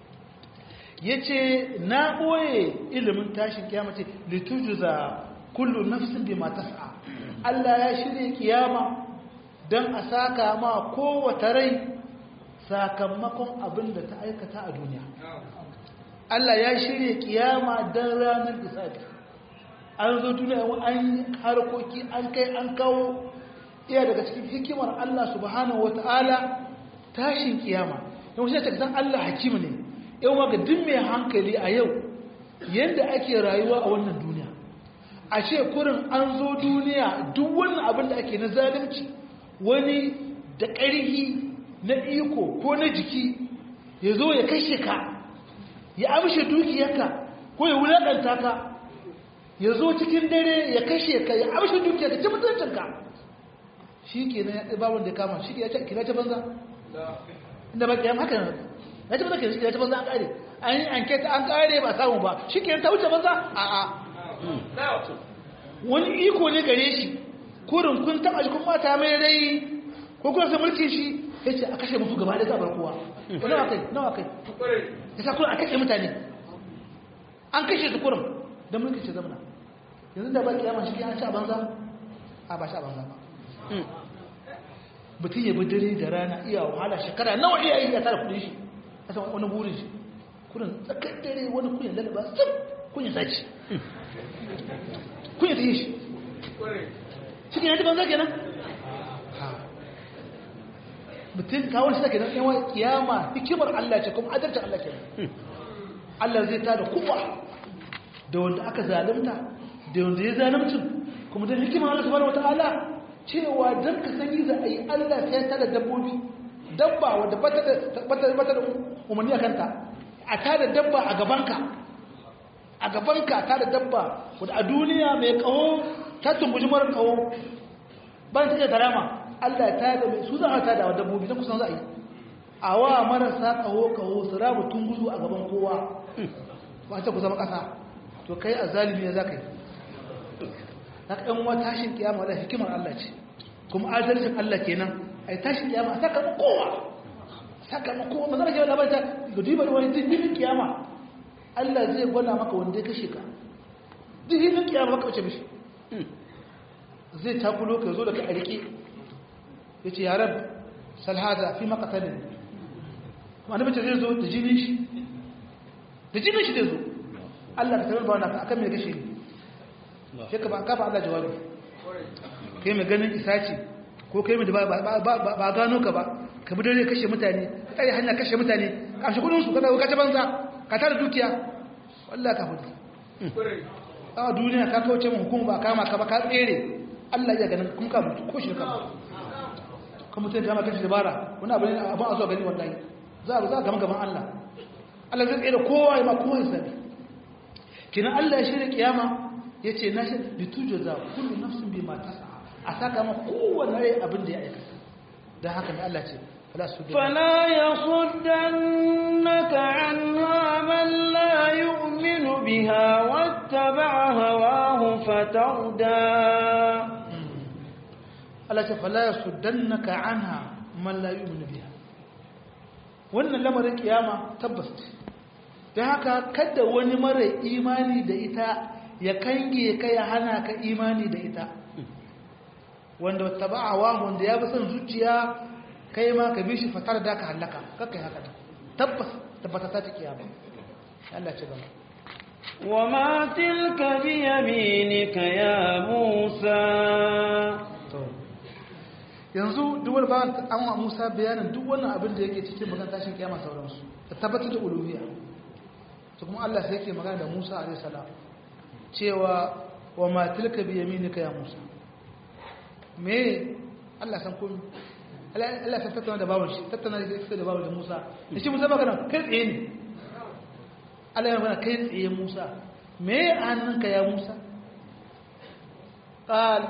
yace na boye ilimin tashin kiyama ce litujza kullu nafsin bima tas'a Allah ya shirye kiyama don a saka ma kowace rai sakamakon abin da ta aikata a duniya Allah ya shirye kiyama don ranar isa'i an zo duniya an yi harkoki an kai an kawo iya daga cikin hikimar Allah subhanahu wata'ala tashin kiyama yau shi ta san Allah hakim ne yau ga duk mai hankali a yau yadda ake rayuwa a wannan duniya a ce kurin an zo duniya duk wannan abin da ake na zalunci wani da ƙarhi na iko ko na jiki ya zo ya kashe ka ya amshe dukiyarka ko ya wulaƙanta ka ya zo cikin dare ya kashe ka ya amshe dukiyarka ci mutuncinka shi ke na ya babin da ya kama shi ke ya ce kira ta banza inda ba kiyam haka ya ce banza kira ta banza an ƙare an yi anketa an ƙare ba samu ba shi ke ta wuce banza a'a wani iko ne gare shi kurin kun taɓa shi kun mata mai rai ko kuma sai mulkin shi ya ce a kashe mutu gaba da zabar kowa nawa kai nawa kai ya sa kurin a kashe mutane an kashe su kurin don mulkin shi zamana yanzu da ba kiyama shi an ci a banza a ba shi a banza ba mutum ya bi dare da rana iya wahala shekara nawa iya yi ya tara kudin shi a san wani burin shi kurin tsakar dare wani kuyin lalaba sab kuyin sace kuyin ta yi shi cikin yanzu banza kenan mutum kawon shi da kenan yawan kiyama hikimar Allah ce kuma adalcin Allah kenan Allah zai ta da kuwa da wanda aka zalunta da wanda ya zalimcin kuma da hikima Allah subhanahu wataala cewa dan ka sani za a yi Allah sai ta da dabbobi dabba wanda bata da bata da umarni a kanta a ta da dabba a gabanka a gabanka ta da dabba wadda a duniya mai kawo ta tumbuji mara kawo bayan ta iya tarama Allah ta da mai su za a ta da dabbobi ta kusan za a yi a wa marasa kawo kawo su rabu tunguzu a gaban kowa ba ta ku zama ƙasa to kai a zalimi ya za ka yi na ɗan wa tashin kiyama da hikimar Allah ce kuma adalcin Allah kenan ai tashin kiyama a saka kowa saka kowa magana ke wani labanta ga duba da wani dindin kiyama Allah zai gwada maka wanda ya kashe ka dindin kiyama maka wace mishi zai takulo ka zo da ka a rike ya ce yaran salhada fi makatalin wani mace zai zo da jinin shi da jinin shi zai zo Allah ka tabar ba wani akan mai kashe ne sai ka ba ka ba Allah jawabi kai mai ganin isa ce ko kai mai ba gano ka ba ka bi dare kashe mutane ka tsare hanya kashe mutane ka shi kudin su ka dawo kace banza ka tara dukiya wallahi ka hudu a duniya ka kauce mu hukuma ba kama ka ba ka tsere Allah ya ganin kun ka mutu ko shi ka mutu kuma mutum kama kashi dabara wani abu ne abin a zuwa gani wallahi za a za a gama gaban Allah Allah zai tsere kowa ya ma kowa ya sani kina Allah ya shirya kiyama ya ce na shi litujo za kullu nafsin bi ma tasa a saka ma kowanne rai abin da ya aikata dan haka ne Allah ce fala su فلا يصدنك عنها من لا يؤمن بها واتبع هواه فتردى Allah ce fala yasuddannaka anha man la yu'minu biha wannan lamarin kiyama tabbas ce dan haka kada wani mara imani da ita ya kange ka ya hana ka imani da ita wanda tabawa wanda ya bi son zuciya kai ma ka bi shi fatar da ka halaka kakkai haka tabbas tabbata ta kiyama Allah ce gaba وما تلك بيمينك يا موسى yanzu duk wani bayan an wa Musa bayanin duk wannan abin da yake cikin magana tashin kiyama sauransu ta tabbatar da uluhiyya to kuma Allah sai yake magana da Musa alaihi salam cewa wa ma tilka bi yaminika ya Musa me Allah san komai Allah san tattauna da bawon shi tattauna da shi da bawon da Musa da shi Musa magana kai tsaye ne Allah ya magana kai tsaye Musa me hannunka ya Musa قال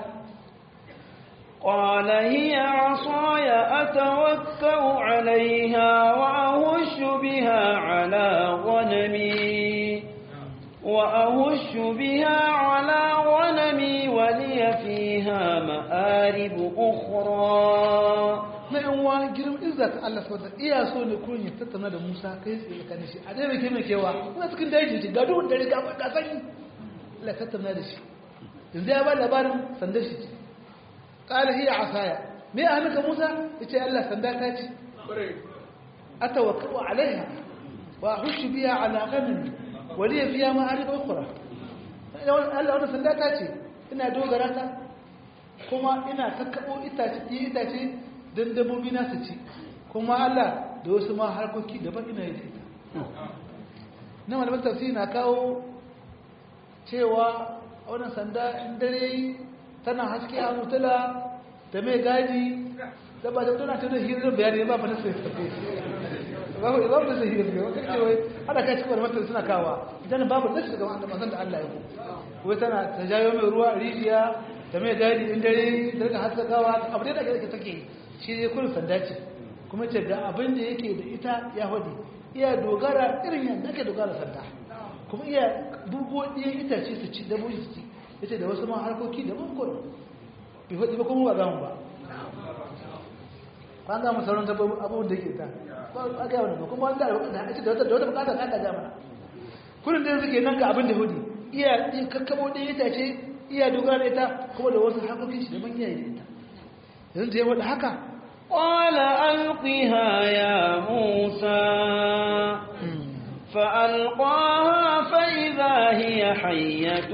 قال هي عصاي أتوكأ عليها وأهش بها على غنمي وأهش بها على غنمي ولي فيها مآرب أخرى na yan wani girin izzat Allah sau da iya so ne kurin ya tattauna da Musa kai tsaye ka shi a ɗaya mai kai mai kewa kuma cikin daji ce ga duhun dare ga ga sanyi Allah tattauna da shi yanzu ya ba labarin sandar shi ce qala hiya asaya me a hannunka Musa yace Allah sanda ta ce atawakkau alaiha wa ahushu biha ala ghanami wa li fiha ma'arib ukhra Allah wannan sanda ta ce ina dogara ta kuma ina kakkabo itace itace don dabbobi na su ci kuma Allah da wasu ma harkoki daban ina yi ita na malamin tafsiri na kawo cewa a wannan sanda in dare tana haske a mutula da mai gadi da ba da tana tana hirar bayani ba fata sai tafi babu babu da hirar bayani wata ce wai ana kai cikin malamin suna kawa idan babu da shi ga wanda mazan da Allah ya ku wai tana ta jayo mai ruwa rijiya da mai gadi in dare da rika haskakawa abu da take take shi ne kurin sanda ce kuma ce ga abin da yake da ita ya hudu iya dogara irin yadda ake dogara sanda kuma iya burgo ɗiyan itace su ci dabobi su ci ya ce da wasu ma harkoki da bukon bai hudu ba kuma ba gamu ba ba gamu sauran abubuwan da ke ta ba ga wani ba kuma wanda da wata bukatar ka ga mana kurin da yanzu ke nan ga abin da hudu iya kakkabo ɗiyan itace iya dogara da ita kuma da wasu harkokin shi da man iyaye da ita yanzu ya wadda haka قال ألقها يا موسى فألقاها فإذا هي حية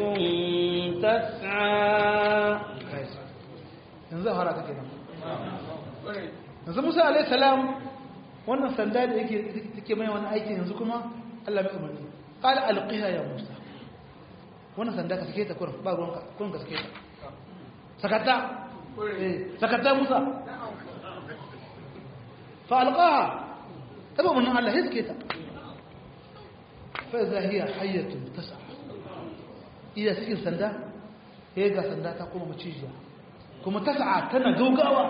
تسعى yanzu hara take nan yanzu Musa alayhi salam wannan sanda da yake take mai wani aiki yanzu kuma Allah mai umarni qala alqiha ya Musa wannan sanda ka sake ta kurin ba ruwanka kurin ka sake ta sakata eh sakata musa fa alqaha tabo mun Allah ya sake ta fa idha hiya hayyatun tas'a iya cikin sanda sai ga sanda ta kuma macijiya kuma tas'a tana gaugawa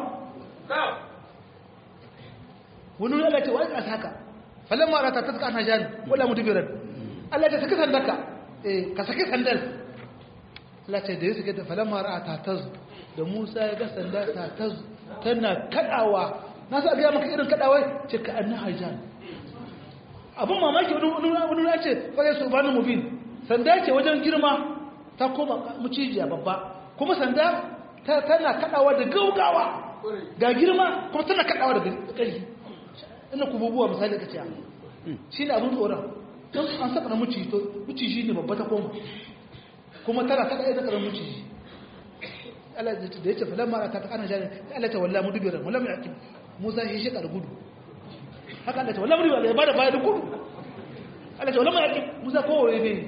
wani wani Allah ce wa ya haka falamma rata ta tsaka jani wala mudbiran Allah ya saki sandaka eh ka saki sandal Allah ce da ya saki ta falamma rata ta da Musa ya ga sanda ta ta tana kadawa na sa ga maka irin kadawai ce ka annaha jan abun mamaki wani wani ya ce fa ya subhanahu mubin sanda ce wajen girma ta koma mucijiya babba kuma sanda tana kadawa da gaugawa ga girma kuma tana kadawa da ƙarfi ina kububuwa misali ka ce shi ne abin tsoron don an saka na muci to muci shi ne babba ta koma kuma tana saka ɗaya zakarar muci Allah da ya ce falon mara ta ana jani Allah ta walla mu dubiran walla mai akim Musa shi shi gudu haka Allah ta walla mu dubiran ya bada baya da gudu Allah ta walla mai akim Musa kowaye ne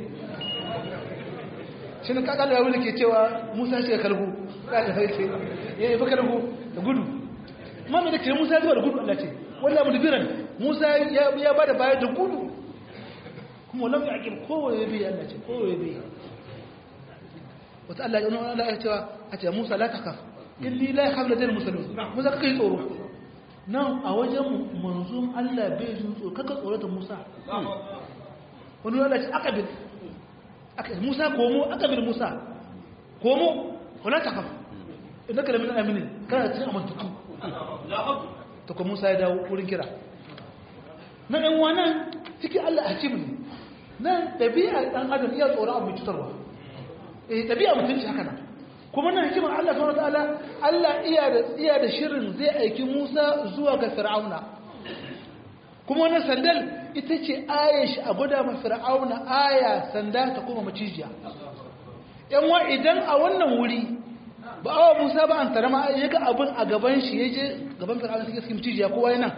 shi ne kakalo ya wuli ke cewa Musa shi ya kalbu ya da farke ya yi fa kalbu da gudu ma mai da ke Musa ya zuwa da gudu Allah ce walla mudbiran Musa ya bada baya da gudu kuma lam yaqib kowaye bi Allah ce kowaye bi wata Allah ya nuna Allah ya cewa a ce Musa la takaf inni la yakhaf ladal muslimin Musa kaka yi tsoro nan a wajen manzon Allah bai jin tsoro kaka tsoro da Musa wani Allah ce akabil Musa komo akabil Musa komo wala takaf innaka lamin aminin kana cikin amantuku ta kuma Musa ya dawo wurin kira na ɗan wannan cikin Allah hakim ne nan ɗabi'a ɗan adam iya tsoron abu cutarwa eh ɗabi'a mutunci haka nan kuma nan hikimar Allah subhanahu wataala Allah iya da iya da shirin zai aiki Musa zuwa ga Fir'auna kuma wannan sandal ita ce aya shi a gwada ma Fir'auna aya sanda ta kuma macijiya yan wa idan a wannan wuri ba awa musa ba an tara ma ya ga abin a gaban shi ya je gaban fir'auna suke suke mucijiya kowa yana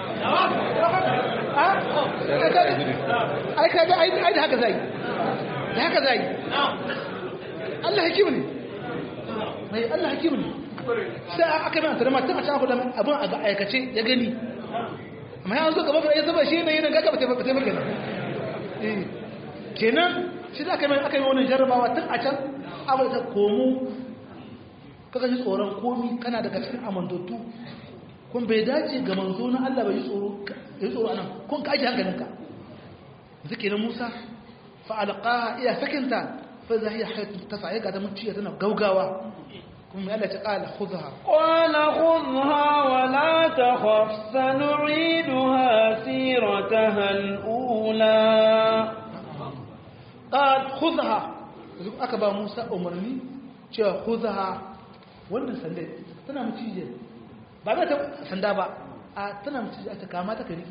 ai kaga ai da haka zai da haka zai Allah hakim ne mai Allah hakim ne sai aka mai tara ma tun a can kuɗa abin a aikace ya gani amma ya zo gaban ya zaba shi ne yana gaga ba ta ba kenan kenan shi da aka mai aka yi wani jarrabawa tun a can abin ta komo kaga ji tsoron komi kana daga cikin amantattu kun bai dace ga manzo na Allah bai tsoro yi tsoro anan kun ka aje hankalinka zike na Musa fa alqaha iya sakinta fa zahiya hayatu tafa'i ga da muciya tana gaugawa kuma mai Allah ta kala khudha qala khudha wa la takhaf sanu'iduha sirataha al-ula qad khudha aka ba Musa umarni cewa khudha wannan sanda tana macije ba za ta sanda ba a tana macije ta kama ta kariki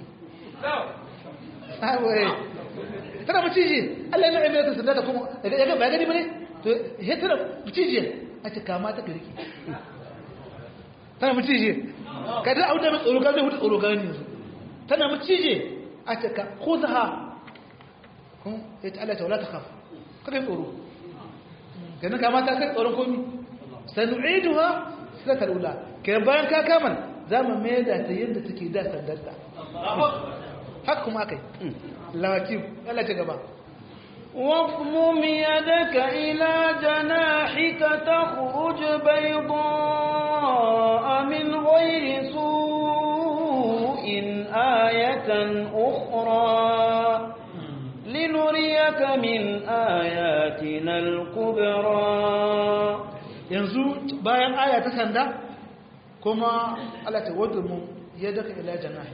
tana macije Allah ya na'ime ta sanda ta kuma ya ga ba gani bane to he tana macije a ta kama ta kariki tana macije ka da auda mai tsoro gani hutu tsoro gani tana macije a ta ka khudha kun ya ta Allah ta wala ta khaf kaga tsoro ganin kama ta kai tsoron komi sanu'iduha sanatar ula kai bayan ka kaman za mu mai da ta yadda take da sandarta haka kuma akai lawakif Allah ta gaba واضمم يدك إلى جناحك تخرج بيضاء من غير سوء آية أخرى لنريك من آياتنا الكبرى yanzu bayan aya ta sanda kuma Allah ta wadda mu ya daka ila janahi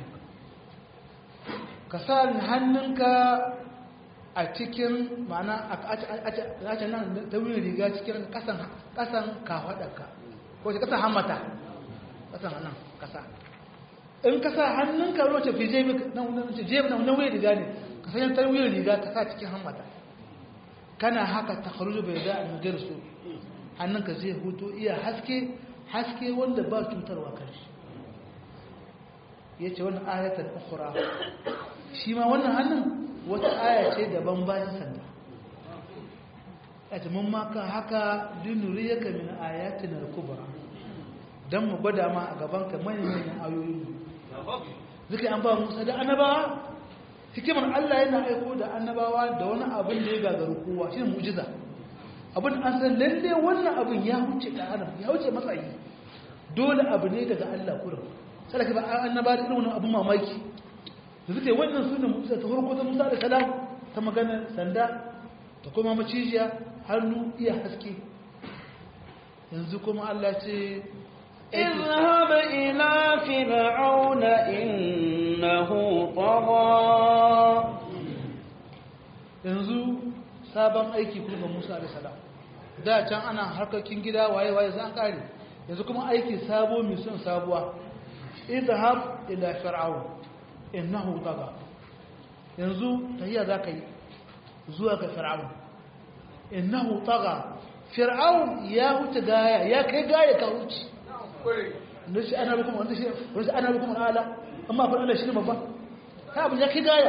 ka sa hannunka a cikin ma'ana a can nan ta wuri riga cikin kasan kasan kafadarka ko ce kasan hammata kasan nan kasa in ka sa hannunka roce fi jebi nan wannan jebi nan wannan wuri riga ne ka sanya ta wuri riga ka sa cikin hammata kana haka ta kharuju bai da an su hannunka zai hutu iya haske haske wanda ba cutarwa kan shi ya ce wannan ayatar ukura shi ma wannan hannun wata aya ce daban bayan sanda a mun maka haka linuriyaka min ayatina al-kubra dan mu gwada ma a gaban ka manyan manyan ayoyi zuka an ba Musa da annabawa hikimar Allah yana aiko da annabawa da wani abin da ya gagaru kowa shine mu'jiza abin an san lalle wannan abin ya wuce da adam ya wuce matsayi dole abu ne daga Allah kurin sai ka ba annaba da irin wannan abin mamaki da suke wannan sunan Musa ta farko ta Musa da salam ta magana sanda ta kuma macijiya hannu iya haske yanzu kuma Allah ce اذهب إلى فرعون إنه طغى yanzu sabon aiki kuma Musa da salam da can ana harkokin gida waye waye zan kare yanzu kuma aiki sabo mai son sabuwa idhab ila fir'aun innahu tagha yanzu tahiya zaka yi zuwa ga fir'aun innahu tagha fir'aun ya wuce gaya ya kai gaya ka wuce nashi ana bikum wanda shi wanda ana bikum ala amma fa Allah shi ne babba ta abu ya kai gaya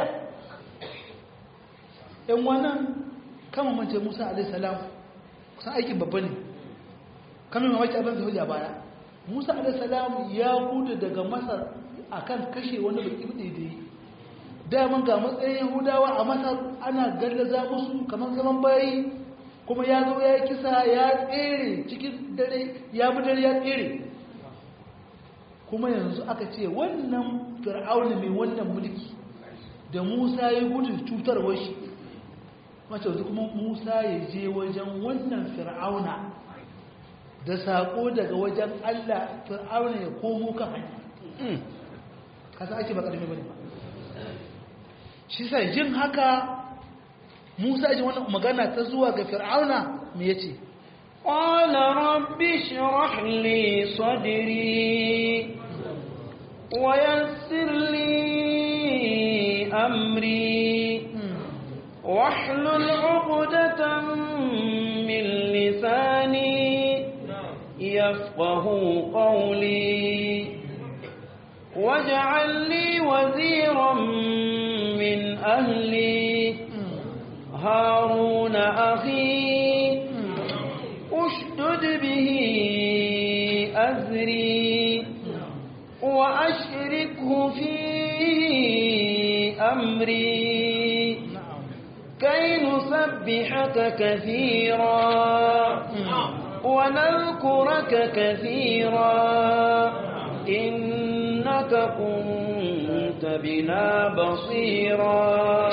yan wannan kama mace Musa alaihi salam kusan aikin babba ne kamar mamaki abin da hujja baya Musa alaihi salam ya gudu daga Masar akan kashe wani baki daidai daman ga matsayin Yahudawa a Masar ana gallaza musu kamar zaman bayi kuma ya zo ya kisa ya tsere cikin dare ya bi dare ya tsere kuma yanzu aka ce wannan fir'auna mai wannan mulki da Musa ya gudu cutarwar shi mace yanzu kuma Musa ya je wajen wannan fir'auna da saƙo daga wajen Allah fir'auna ya komo kan hanya kasa ake ba ƙarfi bane ba shi sa jin haka Musa ji wannan magana ta zuwa ga fir'auna me yace قال رب اشرح لي صدري ويسر لي أمري واحلل عقدة من لساني يفقه قولي واجعل لي وزيرا من أهلي هارون أخي اشدد به أزري وأشركه في أمري كي نسبحك كثيرا ونذكرك كثيرا إنك كنت بنا بصيرا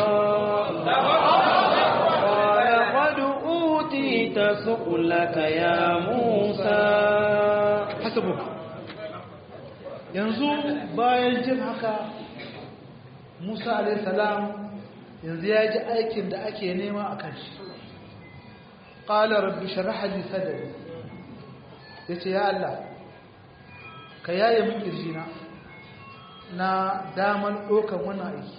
قال قد أوتيت سؤلك يا موسى hasabu yanzu bayan jin haka Musa alayhi salam yanzu ya ji aikin da ake nema a kan shi qala rabbi shrah li sadri yace ya Allah ka yaye min kirjina na daman dokan wannan aiki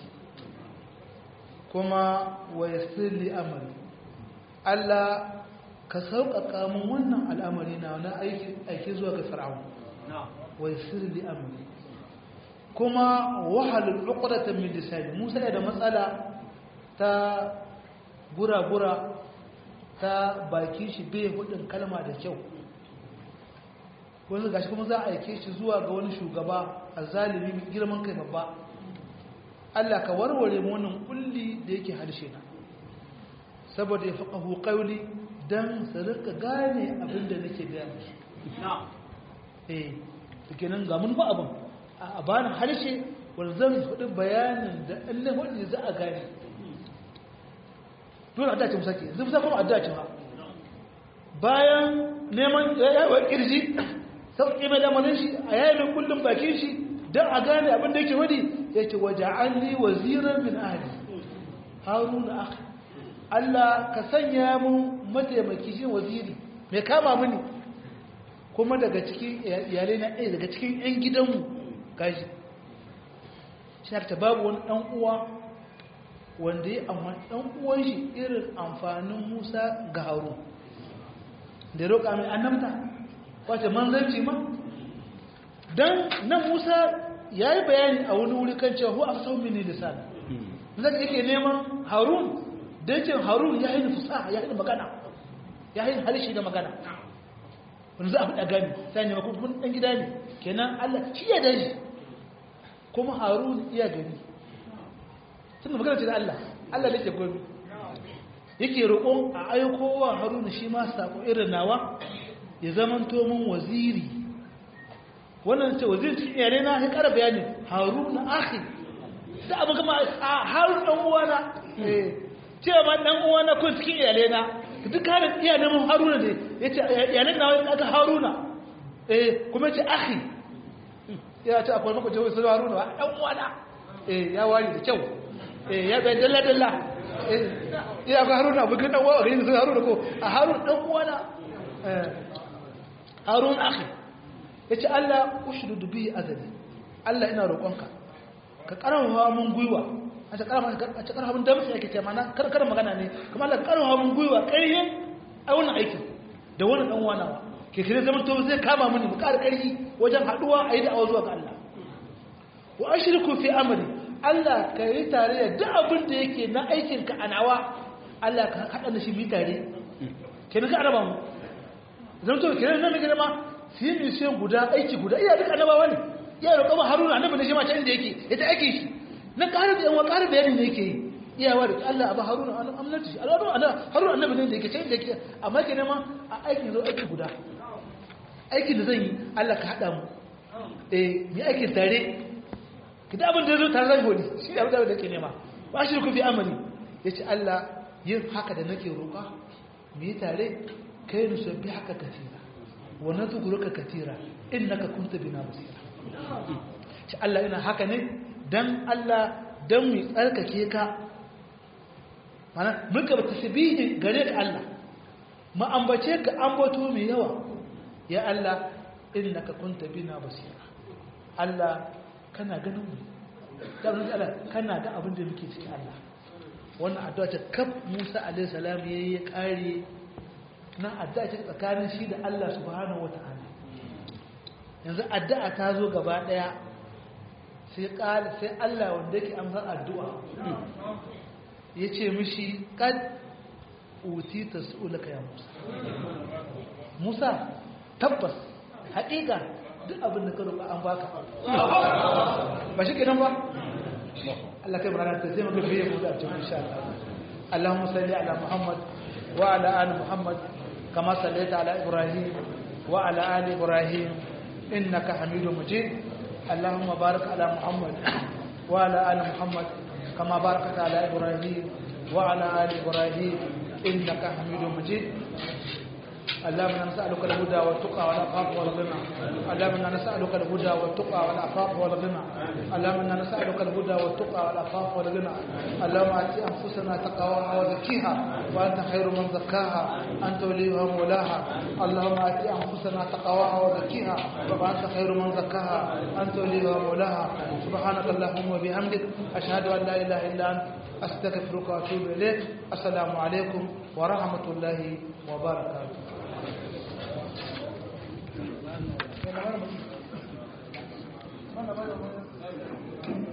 kuma wa yassir li amri Allah ka sauƙaƙa min wannan al'amari na wani aiki zuwa ga fir'aun wa yassir li amri kuma wahalul uqdatan min lisani Musa da matsala ta gura-gura ta baki shi bai hudin kalma da kyau wani gashi kuma za a aike shi zuwa ga wani shugaba a zalimi mai girman kai babba Allah ka warware mu wannan kulli da yake harshe na saboda ya faƙahu ƙauli don su rika gane abin da nake gaya musu eh da kenan ga mun ba abin a bani harshe wanda zan faɗi bayanin da ɗan wanda za a gane dole a dace musake zai musa kuma a dace ba bayan neman yawon kirji sauƙi mai lamarin shi a yayin kullum bakin shi don a gane abin da yake wadi yake waje an li waziran min ahli haruna akhi Allah ka sanya mun mataimaki shi waziri mai kama mini kuma daga cikin iyalai na ɗaya daga cikin 'yan gidanmu gaji shi ta babu wani ɗan uwa wanda ya amma ɗan uwan shi irin amfanin musa ga haru da roƙa mai annabta wace manzanci ma don nan musa ya yi bayani a wani wuri kan cewa hu a sau mini lisan zai yake neman harun da yake harun ya yi fusa ya yi magana ya yi halishi da magana wani za a fi gani sai ne makon ɗan gida ne kenan Allah shi ya daji kuma harun iya gani tun da magana ce da Allah Allah ne ke gomi yake roƙon a aikowa haruna shi ma sako irin nawa ya zamanto min waziri wannan ce waziri cikin yare na ya ƙara bayani haruna akhi da abu kama a harun ɗan uwana cewa ma ɗan uwana kun cikin iyalai na duk harin iya neman haruna ne ya ce iyalai na wani aka haruna kuma ce akhi ya ce akwai maka jawai sun haruna ba ɗan uwana ya wari da kyau ya bai dalla-dalla ya ga haruna bukin dan uwa gani sun haruna ko a harun dan uwana harun akhi yace Allah ushdudu bi azali Allah ina roƙonka ka karawa mun gwiwa a ta karawa a ta karawa mun damtsi yake ce mana kar kar magana ne kuma Allah karawa mun gwiwa ƙarye a wannan aikin da wannan dan uwana ke kire zaman to zai kama mini mu ƙara ƙarfi wajen haduwa a yi da'awa zuwa ga Allah wa ashriku fi amri Allah ka yi tare da duk abin da yake na aikinka a nawa Allah ka haɗa da shi bi tare kenan ka araba mu zan to kenan nan gida ma su yi mission guda aiki guda iya duk annabawa ne iya roƙa ma Haruna annabi ne shi ma can da yake ya ta aiki shi na ƙara da yan ƙara bayani ne yake yi iya wa da Allah abu Haruna an amnati shi Allah Haruna annabi ne da yake can da yake amma kenan ma a aikin zo aiki guda aikin da zan yi Allah ka haɗa mu eh mi aikin tare kita abin da zo tare da godi shi abin da ke nema ba shi ku fi amani yace Allah yin haka da nake roƙa mu yi tare kai nu sabbi haka katira wa nadhkuruka katira innaka kunta bina basira shi Allah ina haka ne dan Allah dan mu tsarkake ka mana muka tasbihi gare ka Allah mu ambace ka ambato mai yawa ya Allah innaka kunta bina basira Allah kana ganin mu ganin Allah kana ga abin da muke cikin Allah wannan addu'a ta kaf Musa alaihi salam yayi ya kare na addu'a ta tsakanin shi da Allah subhanahu wataala yanzu addu'a ta zo gaba daya sai kala sai Allah wanda yake amsa addu'a yace mishi kad utita su'ulaka ya Musa Musa tabbas haƙiƙa duk abin da ka roƙa an baka ba shi kenan ba Allah kai magana ta sai maka biye mu da cikin insha Allah Allahumma salli ala Muhammad wa ala ali Muhammad kama sallaita ala Ibrahim wa ala ali Ibrahim innaka Hamidum Majid Allahumma barik ala Muhammad wa ala ali Muhammad kama barakta ala Ibrahim wa ala ali Ibrahim innaka Hamidum Majid اللهم انا نسالك الهدى والتقى والعفاف والغنى اللهم انا نسالك الهدى والتقى والعفاف والغنى اللهم انا نسالك الهدى والتقى والعفاف والغنى اللهم ات انفسنا تقواها وزكيها وانت خير من زكاها انت وليها ومولاها اللهم ات انفسنا تقواها وزكيها وانت خير من زكاها انت وليها ومولاها سبحانك اللهم وبحمدك اشهد ان لا اله الا انت استغفرك واتوب اليك السلام عليكم ورحمه الله وبركاته Mana